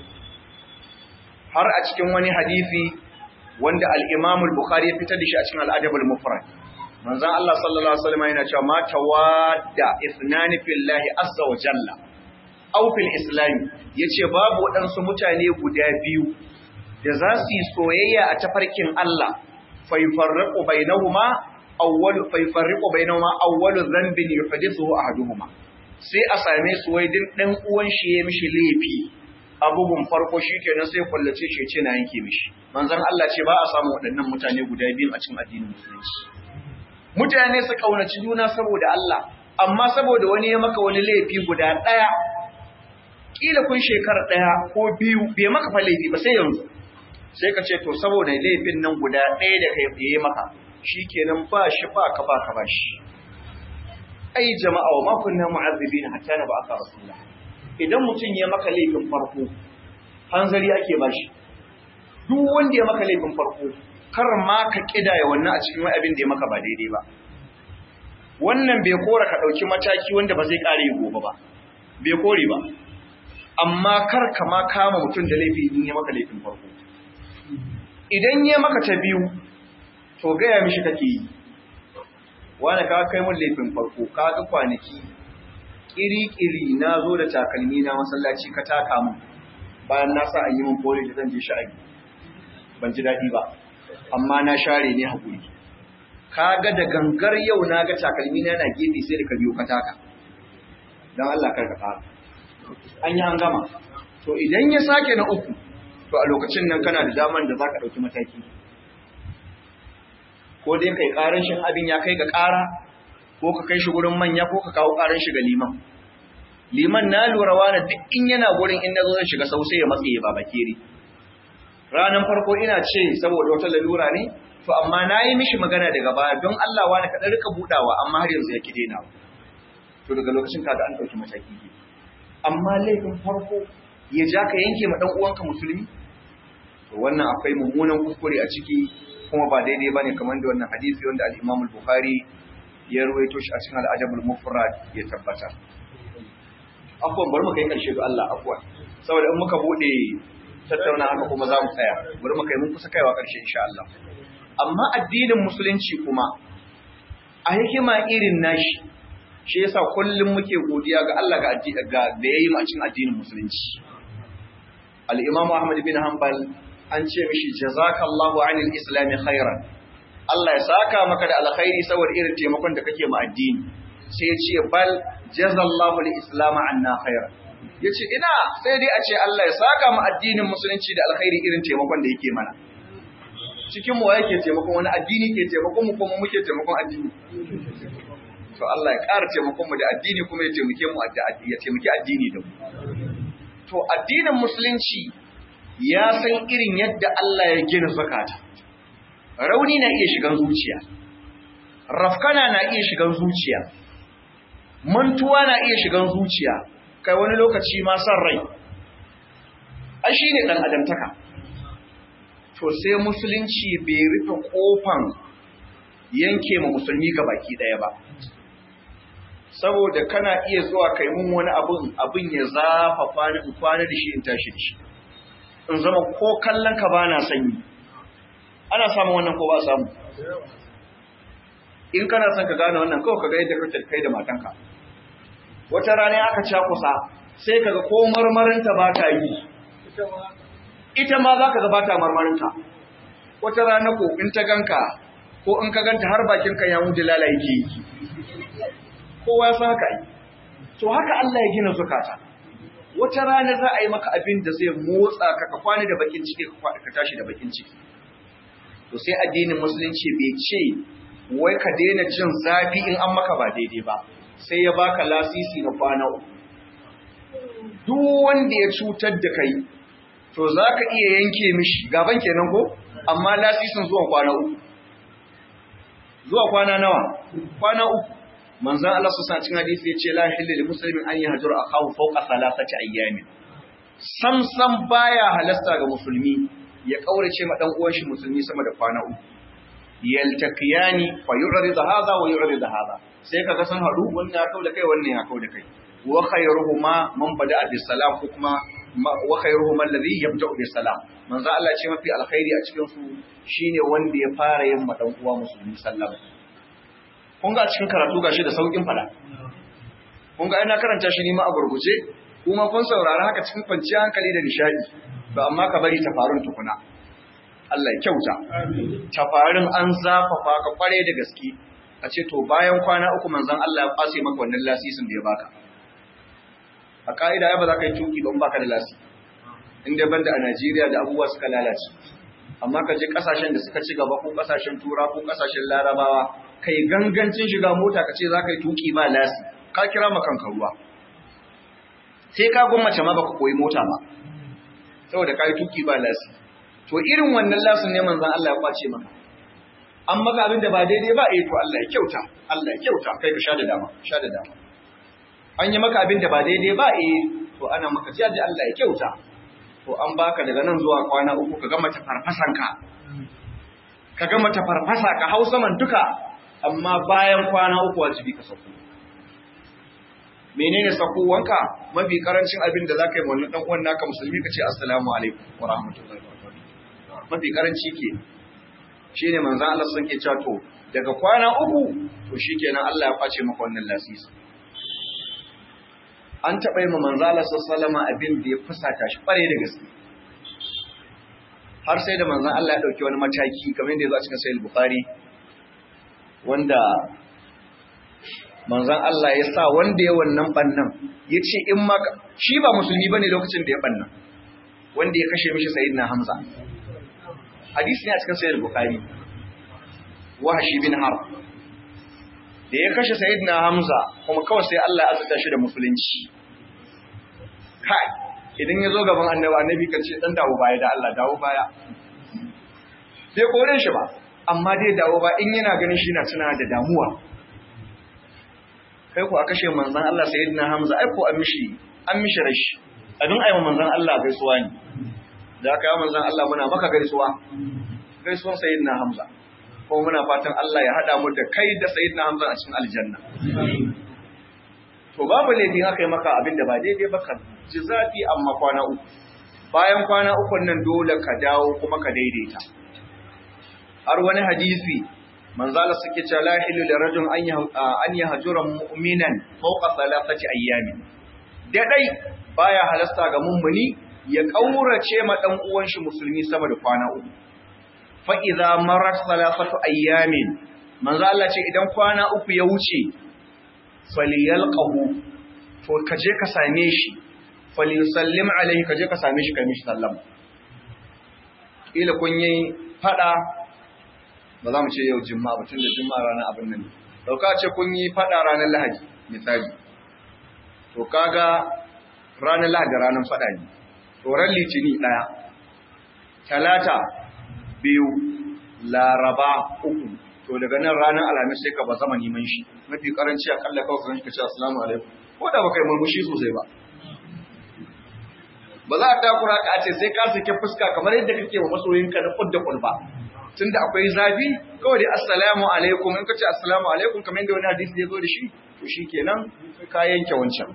har a cikin wani hadisi wanda al-Imam al-Bukhari ya fitar da shi a cikin al-Adab al-Mufrad manzon Allah sallallahu alaihi wasallam yana cewa ma tawadda ithnani fillahi azza wa jalla aw fil islam yace babu waɗansu mutane guda biyu da za su yi soyayya a tafarkin Allah fa yufarriqu bainahuma awwal fa yufarriqu bainahuma awwalu dhanbin yuhdithuhu ahaduhuma sai a same su wai din dan uwan shi ya mishi laifi abubuwan farko shikenan sai kullace shi ce na yanke mishi manzon Allah ce ba a samu waɗannan mutane guda biyu a cikin addinin musulunci mutane su kaunaci juna saboda Allah amma saboda wani ya maka wani laifi guda ɗaya kila kun shekara ɗaya ko biyu bai maka fa laifi ba sai yanzu sai ka ce to saboda laifin nan guda ɗaya da kai yi maka shikenan ba shi ba ka ba ka ba shi ai jama'a wa ma kunna mu'azzibina hatta na ba aka rasulullah idan mutum ya maka laifin farko hanzari ake ba shi duk wanda ya maka laifin farko kar ma ka kidaya wannan a cikin wani abin da ya maka ba daidai ba wannan bai kora ka ɗauki mataki wanda ba zai ƙare gobe ba bai kore ba amma kar ka ma kama mutum da laifi in ya maka laifin farko idan ya maka ta biyu to gaya mishi kake yi wani ka kai mun laifin farko ka ga kwanaki kiri-kiri na zo da takalmi na masallaci ka taka mun bayan na sa an yi mun kore da zan je sha'ani ban ji daɗi ba amma na share ne haƙuri ka ga da gangar yau na ga takalmi na na gefe sai da ka biyo ka taka don Allah kar ka fara an yi an gama to idan ya sake na uku to a lokacin nan kana da daman da za ka ɗauki mataki ko dai kai ƙarar shi abin ya kai ga ƙara ko ka kai shi gurin manya ko ka kawo ƙarar shi ga liman liman na lura wani duk in yana gurin in na zo zan shiga sau sai ya matse ya babakere ranar farko ina ce saboda wata lalura ne to amma na yi mishi magana daga baya don Allah wani kaɗan rika buɗawa amma har yanzu ya ki daina to daga lokacin kaga an ɗauki mataki ke amma laifin farko ya ja ka yanke ma ɗan uwanka musulmi to wannan akwai mummunan kuskure a ciki kuma ba daidai bane kamar da wannan hadisi wanda al-Imam al-Bukhari ya ruwaito shi a cikin al-Adab al-Mufrad ya tabbata afwan bari mu kai karshe da Allah afwan saboda in muka bude tattauna haka kuma za mu tsaya bari mu kai mun kusa kaiwa karshe insha Allah amma addinin musulunci kuma a hikima irin nashi shi yasa kullum muke godiya ga Allah ga ga da yayi mu a cikin addinin musulunci al-Imam Ahmad bin Hanbal an ce mishi jazakallahu anil islami khairan Allah ya saka maka da alkhairi saboda irin taimakon da kake ma addini sai ya ce bal jazallahu lil islam anna khairan yace ina sai dai a ce Allah ya saka mu addinin musulunci da alkhairi irin taimakon da yake mana cikin mu yake taimakon wani addini ke taimakon mu kuma muke taimakon addini to Allah ya ƙara taimakon mu da addini kuma ya taimake mu ya taimaki addini da mu to addinin musulunci ya san irin yadda Allah ya gina zakata. Rauni na iya shigan zuciya, rafkana na iya shigan zuciya, mantuwa na iya shigan zuciya, kai wani lokaci ma san rai. A shi ne ɗan adamtaka. To sai musulunci bai rufe ƙofan yanke ma musulmi ga baki ɗaya ba. Saboda kana iya zuwa kai mun wani abin abin ya zafafa ni in kwana da shi in tashi da shi. in zama ko kallon ka ba na sanyi ana samun wannan ko ba samu in kana son ka gane wannan kawai ka ga yadda kake kai da matanka wata rana aka cakusa sai kaga ko marmarinta ba ta yi ita ma za ka ga ba ta marmarinta wata rana ko in ta ganka ko in ka ganta har bakin ka ya mutu lalaye ke yi kowa ya san haka yi to haka Allah ya gina zukata wata rana za a yi maka abin da zai motsa ka ka kwana da bakin ciki ka tashi da bakin ciki to sai addinin musulunci bai ce wai ka daina jin zafi in an maka ba daidai ba sai ya baka lasisi na kwana uku duk wanda ya cutar da kai to za ka iya yanke mishi gaban kenan ko amma lasisin zuwa kwana uku zuwa kwana nawa kwana uku manzan Allah su sa cin hadisi ya ce la hilli lil muslimin an yahjura akahu fawqa thalathati ayyamin sam sam baya halasta ga musulmi ya kaurace ma dan uwan shi musulmi sama da kwana uku yaltaqiyani fa yu'rid hadha wa yu'rid hadha sai kaga san hadu wannan ya kauda kai wannan ya kauda kai wa khayruhuma man bada'a bis salam ko kuma wa khayruhuma alladhi yabda'u bis salam manzo Allah ce mafi alkhairi a cikin su shine wanda ya fara yin madan uwa musulmi sallama kun ga cikin karatu gashi da saukin fada kun ga ina karanta shi ne ma a gurguje kuma kun saurari haka cikin kwanciyar hankali da nishadi ba amma ka bari ta farun tukuna Allah ya kyauta tafarin an zafafa ka kware da gaske a ce to bayan kwana uku manzon Allah ya kwase maka wannan lasisin da ya baka a ka'ida ya ba za ka yi tuki ba in baka da lasi inda banda a Najeriya da abubuwa suka lalace amma ka je kasashen da suka ci gaba ko kasashen tura ko kasashen larabawa kai gangancin shiga mota ka ce za ka yi tuki ba lasi ka kira ma kanka ruwa sai ka gwammace ma baka koyi mota ba saboda ka yi tuki ba lasi to irin wannan lasin ne manzon Allah ya kwace maka an maka abin da ba daidai ba eh to Allah ya kyauta Allah ya kyauta kai ka sha da dama sha da dama an yi maka abin da ba daidai ba eh to ana maka jaji Allah ya kyauta to an baka daga nan zuwa kwana uku ka gama tafarfasan ka ka gama tafarfasa ka hau saman duka amma bayan kwana uku wajibi ka sauko menene sakowanka mafi karancin abin da zaka yi wannan dan uwan naka musulmi ka ce assalamu alaikum wa rahmatullahi wa barakatuh mafi karanci ke shine manzon Allah sun ke cewa to daga kwana uku to shikenan Allah ya kwace maka wannan lasisi an taɓa yi ma manzon Allah sallallahu alaihi abin da ya fusata shi kware da gaske har sai da manzon Allah ya dauki wani mataki kamar yadda ya zo a cikin sahih bukhari wanda manzon Allah ya sa wanda ya wannan bannan ya ce in ma shi ba musulmi bane lokacin da ya bannan wanda ya kashe mishi sayyidina Hamza hadisi ne a cikin sahih bukhari wahashi bin harb da ya kashe sayyidina Hamza kuma kawai sai Allah ya azurta shi da musulunci kai idan ya zo gaban annabi annabi kan ce dan dawo baya da Allah dawo baya sai kore shi ba amma dai dawo ba in yana ganin shi na tuna da damuwa kai ko a kashe manzon Allah sayyidina Hamza ai ko an mishi an mishi rashi abin ayi manzon Allah gaisuwa ne da aka yi manzon Allah muna maka gaisuwa gaisuwan sayyidina Hamza kuma muna fatan Allah ya hada mu da kai da sayyidina Hamza a cikin aljanna to babu laifi haka yi maka abin da ba daidai ba ka ji zafi amma kwana uku bayan kwana uku nan dole ka dawo kuma ka daidaita har wani hadisi manzala suke cewa la hilu li rajul an yahjura mu'minan fawqa thalathati ayyamin da dai baya halasta ga mummuni ya kaurace ma dan uwan shi musulmi sama da kwana uku fa idza marat thalathatu ayyamin manzo Allah ce idan kwana uku ya wuce falyalqahu to kaje ka same shi falyusallim alaihi kaje ka same shi kai mishi sallama ila kun yi fada ba za mu ce yau juma'a ba tunda juma'a ranar abin nan dauka ce kun yi fada ranar lahadi misali to kaga ranar lahadi ranar fada ne to ran litini daya talata biyu laraba uku to daga nan ranar alhamis sai ka ba zama neman shi mafi karanci akalla kawai kan shi ka ce assalamu alaikum ko da baka yi murmushi sosai ba ba za a takura ka ce sai ka sake fuska kamar yadda kake wa masoyinka na kudda kulba tunda akwai zafi kawai dai assalamu alaikum in ka ce assalamu alaikum kamar yadda wani hadisi ya zo da shi to shikenan ka yanke wancan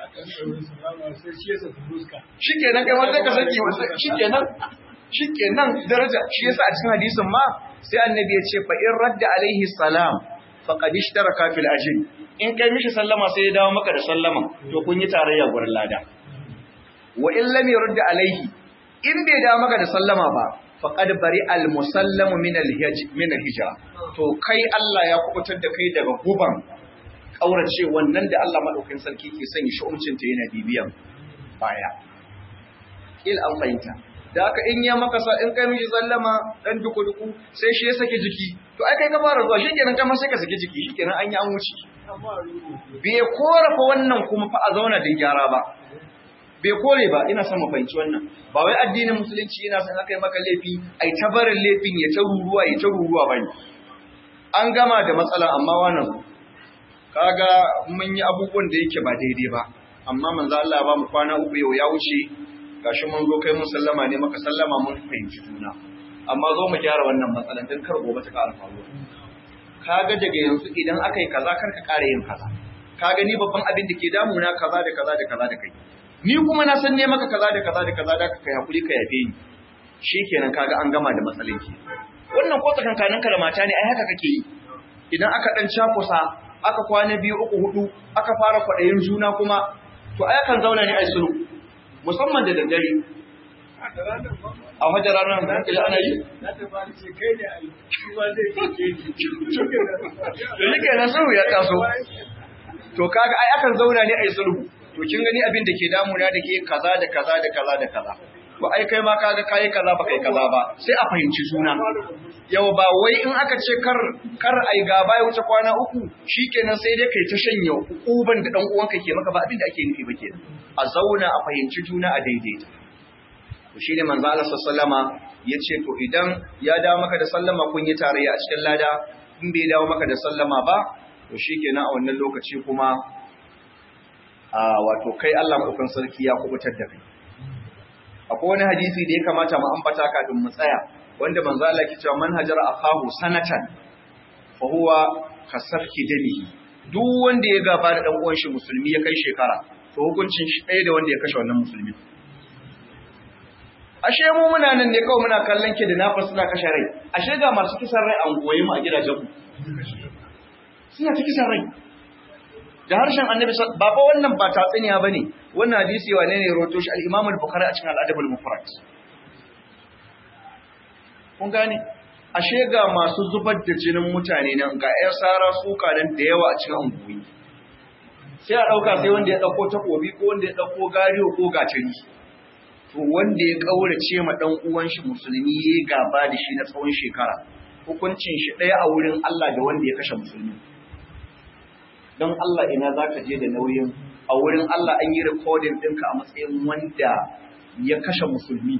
shikenan kai wanda ka saki shikenan shikenan daraja shi yasa a cikin hadisin ma sai annabi ya ce fa in radda alaihi salam faqad ishtaraka fil ajr in kai mishi sallama sai ya dawo maka da sallama to kun yi tarayya gurin lada wa in lam yurda alaihi in bai dawo maka da sallama ba faqad bari al musallamu min al min al hijra to kai Allah ya kubutar da kai daga guban kaurace wannan da Allah madaukakin sarki ke sanya shi umcin ta yana bibiyan baya il an fahimta da aka in ya maka sa in kai miji sallama dan duku duku sai shi ya saki jiki to ai kai ka fara zuwa shikenan kai ma sai ka saki jiki shikenan an yi an wuce bai korafa wannan kuma fa a zauna din gyara ba bai kore ba ina son mu fahimci wannan ba wai addinin musulunci yana son aka yi maka laifi ai ta barin laifin ya ta ruruwa ya ta ruruwa bane an gama da matsala amma wannan kaga mun yi abubuwan da yake ba daidai ba amma manzo Allah ya ba mu kwana uku yau ya wuce gashi mun zo kai mun sallama ne maka sallama mun fahimci juna amma zo mu gyara wannan matsalan dan kar gobe ta ƙara faruwa kaga daga yanzu idan aka yi kaza kar ka ƙara yin kaza kaga ni babban abin da ke damuna kaza da kaza da kaza da kai ni kuma na san ne maka kaza da kaza da kaza da ka kai hakuri ka yafe ni shikenan kaga an gama da matsalan ki wannan ko tsakankanin ka da mata ne ai haka kake yi idan aka dan cakusa aka kwana biyu uku hudu aka fara kwaɗayin juna kuma to ai kan zauna ne ai sulhu musamman da daddare a wajen ranar da hankali ana yi? da shi kenan sulhu ya taso to kaga ai akan zauna ne a yi sulhu to kin gani abin da ke damuna da ke kaza da kaza da kaza da kaza to ai kai ma kaga kai kaza ba kai kaza ba sai a fahimci juna yau ba wai in aka ce kar kar ai gaba ya wuce kwana uku shikenan sai dai kai ta shanya uban da dan uwanka ke maka ba abin da ake nufi ba kenan a zauna a fahimci juna a daidaita to shine manzo Allah sallama yace to idan ya dawo maka da sallama kun yi tarayya a cikin lada in bai dawo maka da sallama ba to shikenan a wannan lokaci kuma a wato kai Allah madaukan sarki ya kubutar da kai akwai wani hadisi da ya kamata mu ambata kafin mu tsaya wanda manzo Allah yake cewa man hajara akahu sanatan fa huwa kasafki damihi duk wanda ya gaba da dan uwan shi musulmi ya kai shekara to hukuncin shi ɗaya da wanda ya kashe wannan musulmi ashe mu muna nan ne kawai muna kallon ki da nafas suna kashe rai ashe ga masu kisan rai an goye mu a gidajen mu suna ta kisan rai da harshen annabi ba fa wannan ba tatsuniya bane wannan hadisi wane ne roto shi al-Imam al-Bukhari a cikin al-Adab al-Mufrad kun gane ashe ga masu zubar da jinin mutane nan ga ƴan sara suka nan da yawa a cikin anguwi sai a ɗauka sai wanda ya ɗauko takobi ko wanda ya ɗauko gariyo ko gatari to wanda ya ƙaurace ma ɗan uwan shi musulmi ya gaba da shi na tsawon shekara hukuncin shi ɗaya a wurin Allah da wanda ya kashe musulmi don Allah ina za ka je da nauyin a wurin Allah an yi rikodin ɗinka a matsayin wanda ya kashe musulmi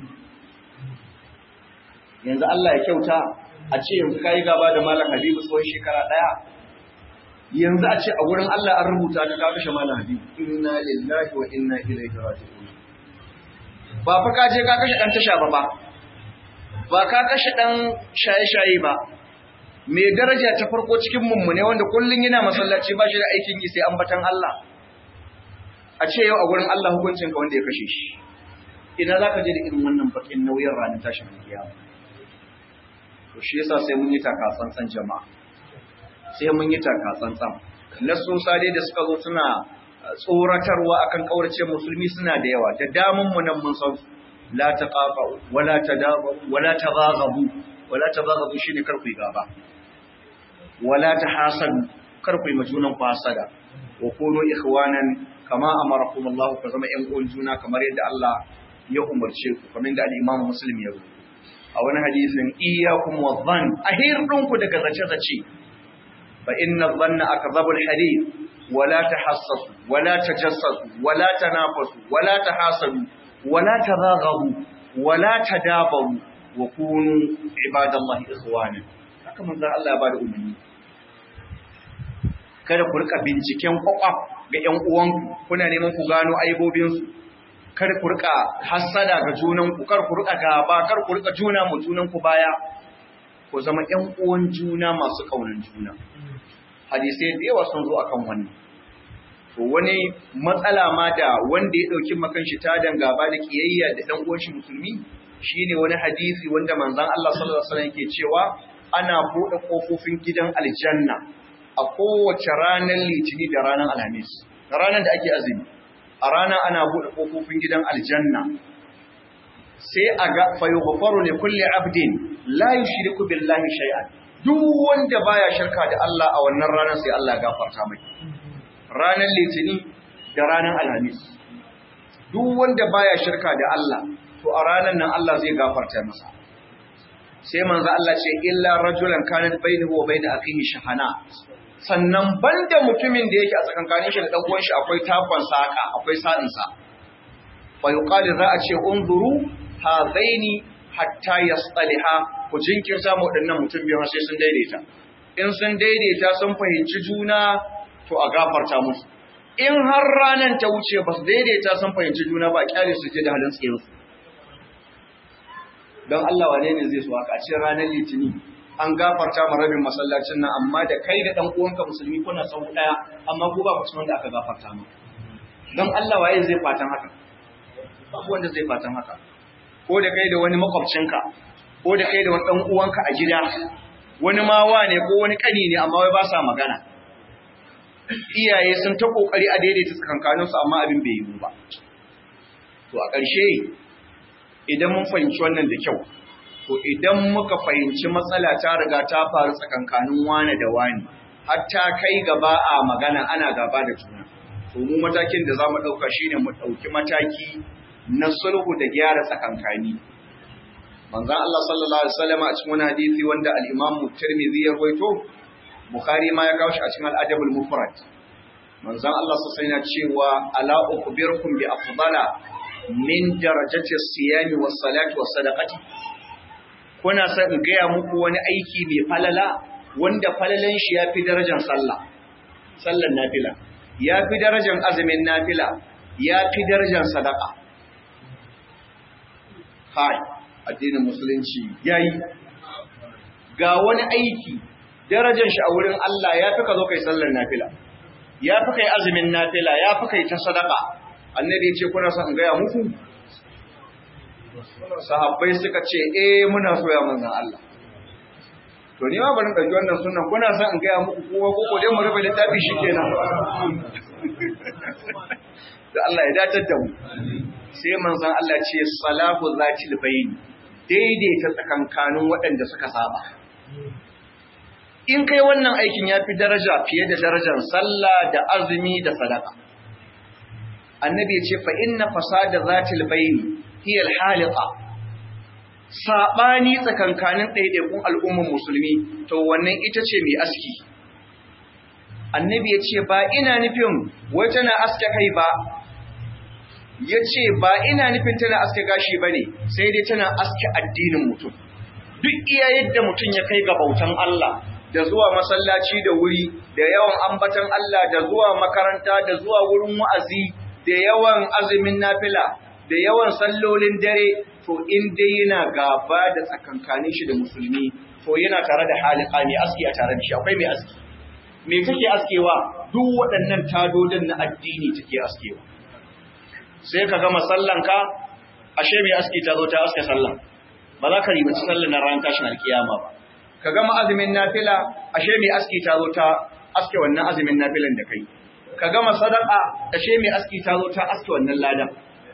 yanzu Allah ya kyauta a ce yanzu ka yi gaba da Malam Habibu tsawon shekara ɗaya yanzu a ce a wurin Allah an rubuta ka ka kashe Malam Habibu inna lillahi wa inna ilaihi raji'un ba fa ka je ka kashe ɗan tasha ba ba ba ka kashe ɗan shaye-shaye ba mai daraja ta farko cikin mummune wanda kullum yana masallaci ba shi da aikin yi sai ambatan Allah a ce yau a gurin Allah hukuncin ka wanda ya kashe shi ina za ka je da irin wannan bakin nauyin ranar tashin kiyama to shi yasa sai mun yi taka tsantsan jama'a sai mun yi taka tsantsan nasosa dai da suka zo suna tsoratarwa akan kaurace musulmi suna da yawa da damun mu nan mun san la taqafa wala tadabu wala taghazabu wala taghazabu shine kar ku gaba wala tahasadu kar ku yi majunan ku hasada wa kunu ikhwanan kama amarakum Allah ku zama ƴan uwan juna kamar yadda Allah ya umarce ku kamar yadda al-Imam Muslim ya rubuta a wani hadisin iyyakum wadh-dhann ahirdun ku daga zace-zace fa inna dhanna akdhabul hadith wala tahassasu wala tajassasu wala tanafasu wala tahasadu wala tadaghabu wala tadabaru wa kunu ibadallahi ikhwana haka manzo Allah ya bada umarni kada ku rika binciken kwakwaf ga ƴan uwanku kuna neman ku gano aibobinsu kar ku rika hassada ga junanku kar ku rika gaba kar ku rika juna mu junanku baya ku zama ƴan uwan juna masu kaunan juna hadisai da yawa sun zo akan wannan to wani matsala ma da wanda ya dauki makan shi ta gaba da kiyayya da dan uwan shi musulmi shine wani hadisi wanda manzon Allah sallallahu alaihi wasallam yake cewa ana bude kofofin gidan aljanna a kowace ranar litini da ranar alhamis ranar da ake azumi a rana ana bude kofofin gidan aljanna sai a ga fa yughfaru li kulli abdin la yushriku billahi shay'an duk wanda baya shirka da Allah a wannan ranar sai Allah ya gafarta mai ranar litini da ranar alhamis duk wanda baya shirka da Allah to a ranar nan Allah zai gafarta masa sai manzo Allah ce illa rajulan kanat bainahu wa bain akhihi shahana sannan banda mutumin da yake a tsakankanin shi da dan uwan shi akwai takon saka akwai sa'in sa fa yuqalu za a ce unzuru hadaini hatta yastaliha ku jinkirta mu wadannan mutum biyu sai sun daidaita in sun daidaita sun fahimci juna to a gafarta musu in har ranan ta wuce ba su daidaita sun fahimci juna ba kyale su je da halin tsirinsu don Allah wane ne zai so haka a cikin ranar litini an gafarta ma rabin masallacin nan amma da kai da dan uwanka musulmi kuna sau daya amma ko ba ku cikin wanda aka gafarta ma don Allah waye zai fatan haka babu wanda zai fatan haka ko da kai da wani makwabcinka ko da kai da wani dan uwanka a gida wani ma wane ko wani kani ne amma wai ba sa magana iyaye sun ta kokari a daidaita tsakankaninsu amma abin bai yiwu ba to a ƙarshe idan mun fahimci wannan da kyau to idan muka fahimci matsala ta riga ta faru tsakankanin wane da wani hatta kai gaba a magana ana gaba da juna to mu matakin da zamu dauka shine mu dauki mataki na sulhu da gyara tsakankani manzon Allah sallallahu alaihi wasallam a cikin wani hadisi wanda al-Imam Tirmidhi ya rawaito Bukhari ma ya kawo shi a cikin al-Adab al-Mufrad manzon Allah sallallahu alaihi cewa ala ukhbirukum bi afdala min darajati siyami was salati was sadaqati kuna son in gaya muku wani aiki mai falala wanda falalan shi yafi darajar sallah sallan nafila yafi darajar azumin nafila yafi darajar sadaqa hai addinin musulunci yayi ga wani aiki darajar shi a wurin Allah yafi ka zo kai sallar nafila yafi kai azumin nafila yafi kai ta sadaqa annabi ya ce kuna son in gaya muku sahabbai suka ce eh muna so ya manzan Allah to ni ma bari in ɗauki wannan sunan kuna son in gaya muku kowa ko ko dai mu rufe littafi shi kenan da Allah ya datar da mu sai manzan Allah ce salahu zatil bayn daidaita tsakankanin waɗanda suka saba in kai wannan aikin ya fi daraja fiye da darajar sallah da azumi da sadaka annabi ya ce fa inna fasada zatil bayni hiya al-haliqa sabani tsakankanin ɗaiɗaikun al'ummar musulmi to wannan ita ce mai aski annabi ya ce ba ina nufin wai tana aske kai ba ya ce ba ina nufin tana aske gashi ba ne sai dai tana aske addinin mutum duk iya yadda mutum ya kai ga bautan Allah da zuwa masallaci da wuri da yawan ambatan Allah da zuwa makaranta da zuwa wurin wa'azi da yawan azumin nafila da yawan sallolin dare to in dai yana gaba da tsakankanin shi da musulmi to yana tare da halika mai aski a tare da shi akwai mai aski me take askewa duk waɗannan tadodin na addini take askewa sai ka gama sallanka ashe mai aski ta zo ta aske sallah ba za ka ribaci sallan na ran tashin alkiyama ba ka gama azumin nafila ashe mai aski ta zo ta aske wannan azumin nafilan da kai ka gama sadaka ashe mai aski ta zo ta aske wannan ladan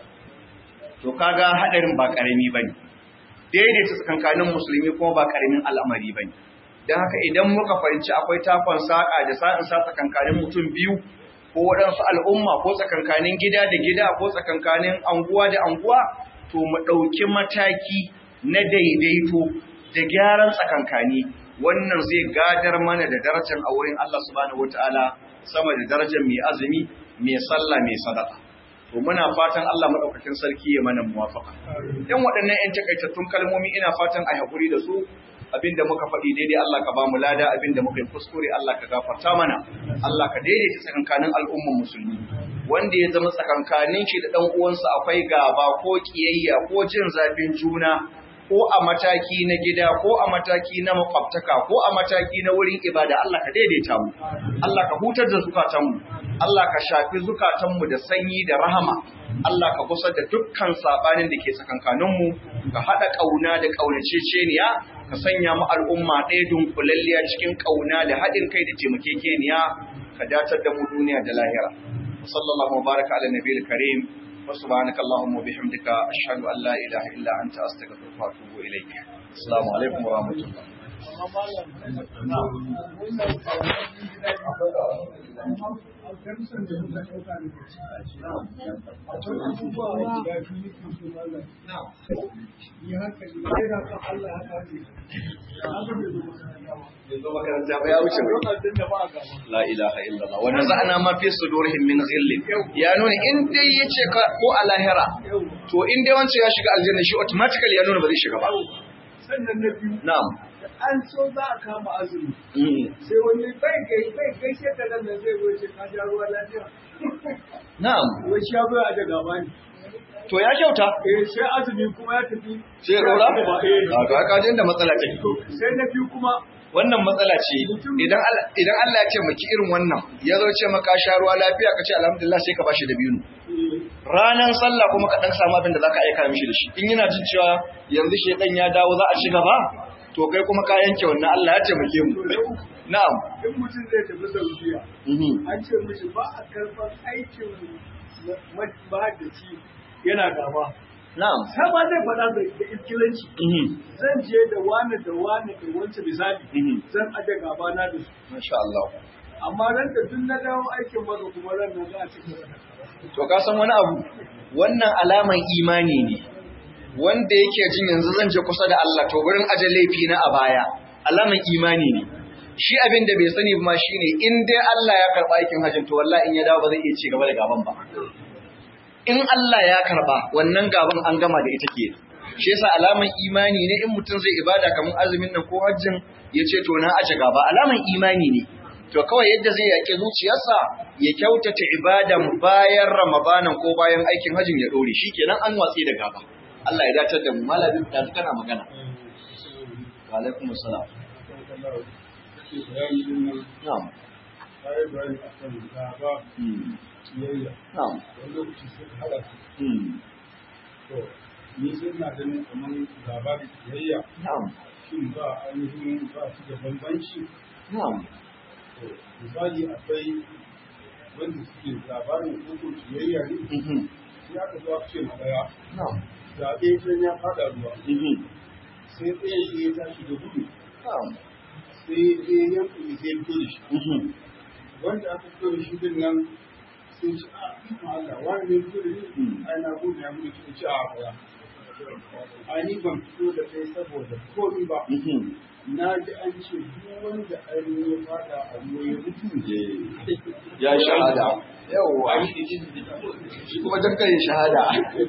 to kaga hadarin ba karami bane daidaita tsakankanin musulmi kuma ba karamin al'amari bane dan haka idan muka fahimci akwai takon saka da sa'in sa tsakankanin mutum biyu ko waɗansu al'umma ko tsakankanin gida da gida ko tsakankanin anguwa da anguwa to mu ɗauki mataki na daidaito da gyaran tsakankani wannan zai gadar mana da darajar a wurin Allah subhanahu wataala sama da darajar mai azumi mai sallah mai sadaka to muna fatan Allah madaukakin sarki ya mana muwafaka dan waɗannan ƴan takaitattun kalmomi ina fatan a hakuri da su abinda muka faɗi daidai Allah ka ba mu lada abinda muka yi kuskure Allah ka gafarta mana Allah ka daidaita tsakankanin al'umman musulmi wanda ya zama tsakankanin shi da dan uwansa akwai gaba ko kiyayya ko jin zafin juna ko a mataki na gida ko a mataki na makwabtaka ko a mataki na wurin ibada Allah ka daidaita mu Allah ka hutar da zukatanmu Allah ka shafi zukatanmu da sanyi da rahama Allah ka kusa da dukkan sabanin da ke tsakankaninmu ka haɗa ƙauna da ƙaunaceceniya ka sanya mu al'umma ɗaya dunkulalliya cikin ƙauna da haɗin kai da taimakekeniya ka datar da mu duniya da lahira sallallahu baraka ala nabiyil karim subhanaka allahumma bihamdika ashhadu an la ilaha illa anta astaghfiruka wa atubu ilayk assalamu alaikum wa rahmatullah yanzu makaranta ba ya wuce la ilaha illallah wa naza'na ma fi sudurihim min ghillin ya nuna in dai yace ka ko a lahira to in dai wancan ya shiga aljanna shi automatically ya nuna ba zai shiga ba sannan na biyu na'am an so za a kama azumi Mm. sai wani bai kai bai kai sai da nan zai zo ce ka sha ruwa lafiya na'am wai sha ruwa a daga bani to ya kyauta eh sai azumi kuma ya tafi sai ya dora eh a ga kajin da matsala take sai na biyu kuma wannan matsala ce idan Allah idan Allah ya ce maki irin wannan ya zo ce maka sha ruwa lafiya ka ce alhamdulillah sai ka bashi da biyu eh, ranan sallah kuma ka dan samu abin da zaka aika mishi da shi in yana jin cewa yanzu shedan ya dawo za a ci gaba to kai kuma ka yanke wannan Allah ya taimake mu na'am in mutum zai tafi saudiya mhm an ce mishi ba a karɓar aikin mahaddaci yana gaba na'am sama zai faɗa da da iskilanci mhm zan je da wani da wani da wancan misali mhm zan aje gaba na da su masha Allah amma ran da duk na dawo aikin maka kuma ran nan za a ci gaba da to ka san wani abu wannan alaman imani ne wanda yake jin yanzu zan je kusa da Allah to gurin aje laifi na a baya alaman imani ne shi abin da bai sani ba shine in dai Allah ya karba aikin hajjin to wallahi in ya dawo ba zai iya ci gaba da gaban ba in Allah ya karba wannan gaban an gama da ita ke shi yasa alaman imani ne in mutum zai ibada kamar azumin nan ko hajjin ya ce to na aje gaba alaman imani ne to kawai yadda zai yaƙi zuciyarsa ya kyautata ibadan bayan ramadanan ko bayan aikin hajjin ya dore shikenan an watsi da gaba Allah ya dace da mu malamin da kana magana wa alaikum assalam na'am hmm na'am hmm ni sai na ganin kamar gaba da kiyayya na'am shin ba ainihin ba su da bambanci na'am to misali akwai wanda suke labarin koko kiyayya ne mhm sai aka zo aka ce ma daya na'am zaɓe can ya faɗa ruwa mhm sai ɗaya shi ya tashi da gudu na'am sai ɗaya ya kuma sai fito da shi mhm wanda aka fito da shi din nan sai ci a ikon Allah wani ne fito da Mm. ni ai na gudu ya gudu sai ci a kaya ai ni ban fito da kai saboda komi ba mhm na ji an ce duk wanda ainihin ya fada a ruwa ya mutu ya shahada yawwa shi kuma dakkan shahada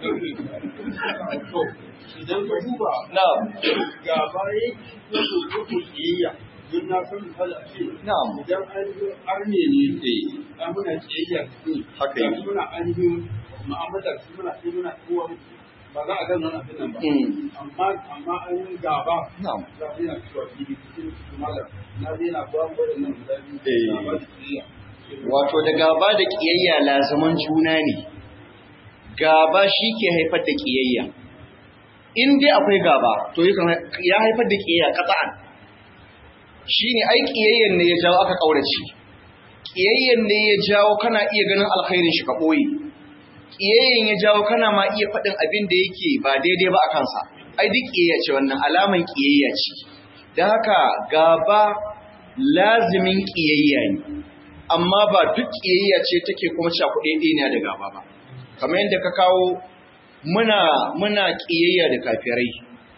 to idan ka duba na'am gaba ya yi ko kiyayya don na san misali a ce na'am idan ainihin arne ne eh an muna kiyayya su Haka yake. muna ainihin mu'amalar su muna sai muna kowa ba za a ga nan abin nan ba Mm. amma amma ainihin gaba na'am za a yana cewa fili cikin malam na zai na ba mu waɗannan guda biyu Eh. gaba da kiyayya wato da gaba da kiyayya lazaman juna ne gaba shi ke haifar da kiyayya in dai akwai gaba to yakan ya haifar da kiyayya qat'an shine ai kiyayyan ne ya jawo aka kaurace kiyayyan ne ya jawo kana iya ganin alkhairin shi ka boye kiyayyan ya jawo kana ma iya faɗin abin da yake ba daidai ba a kansa ai duk kiyayya ce wannan alaman kiyayya ce da haka gaba lazimin kiyayya ne amma ba duk ƙiyayya ce take kuma cakuɗe ɗaya da gaba ba kamar yadda ka kawo muna muna ƙiyayya da kafirai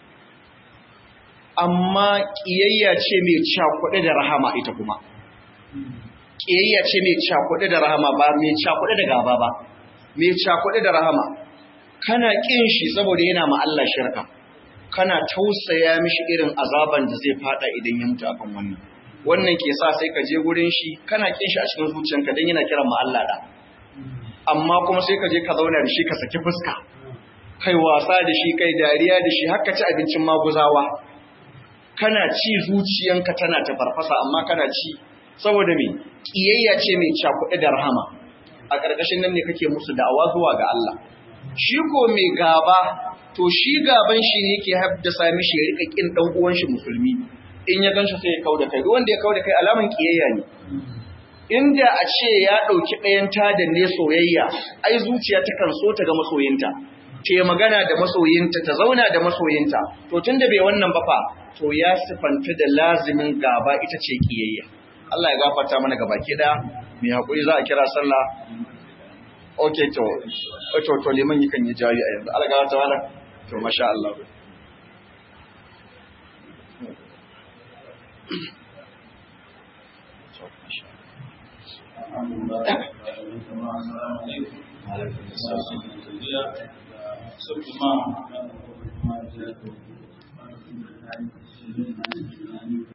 amma ƙiyayya ce mai cakuɗe da rahama ita kuma ƙiyayya ce mai cakuɗe da rahama ba mai cakuɗe da gaba ba mai cakuɗe da rahama kana ƙin shi saboda yana ma Allah shirka kana tausaya mishi irin azaban da zai fada idan ya mutu akan wannan wannan ke sa sai ka je gurin shi kana kin shi a cikin zuciyanka dan yana kiran ma Allah da amma kuma sai ka je ka zauna da shi ka saki fuska kai wasa da shi kai dariya da shi haka ci abincin maguzawa kana ci zuciyanka tana ta farfasa amma kana ci saboda me kiyayya ce mai cakuɗe da rahama a ƙarƙashin nan ne kake musu da'awa zuwa ga Allah shi ko mai gaba to shi gaban shi ne yake haddasa mishi ya rika kin dan uwan shi musulmi in ya ganshi sai ya kauda kai duk wanda ya kauda kai alaman kiyayya ne inda a ce ya ɗauki ɗayan tada ne soyayya ai zuciya ta kan so ta ga masoyinta ce magana da masoyinta ta zauna da masoyinta to tunda bai wannan ba fa to ya sifanta da lazimin gaba ita ce kiyayya Allah ya gafarta mana gaba ki da mai hakuri za a kira sallah okay to to to liman yakan yi jari a yanzu Allah ya gafarta mana to masha Allah Alhamdulillah.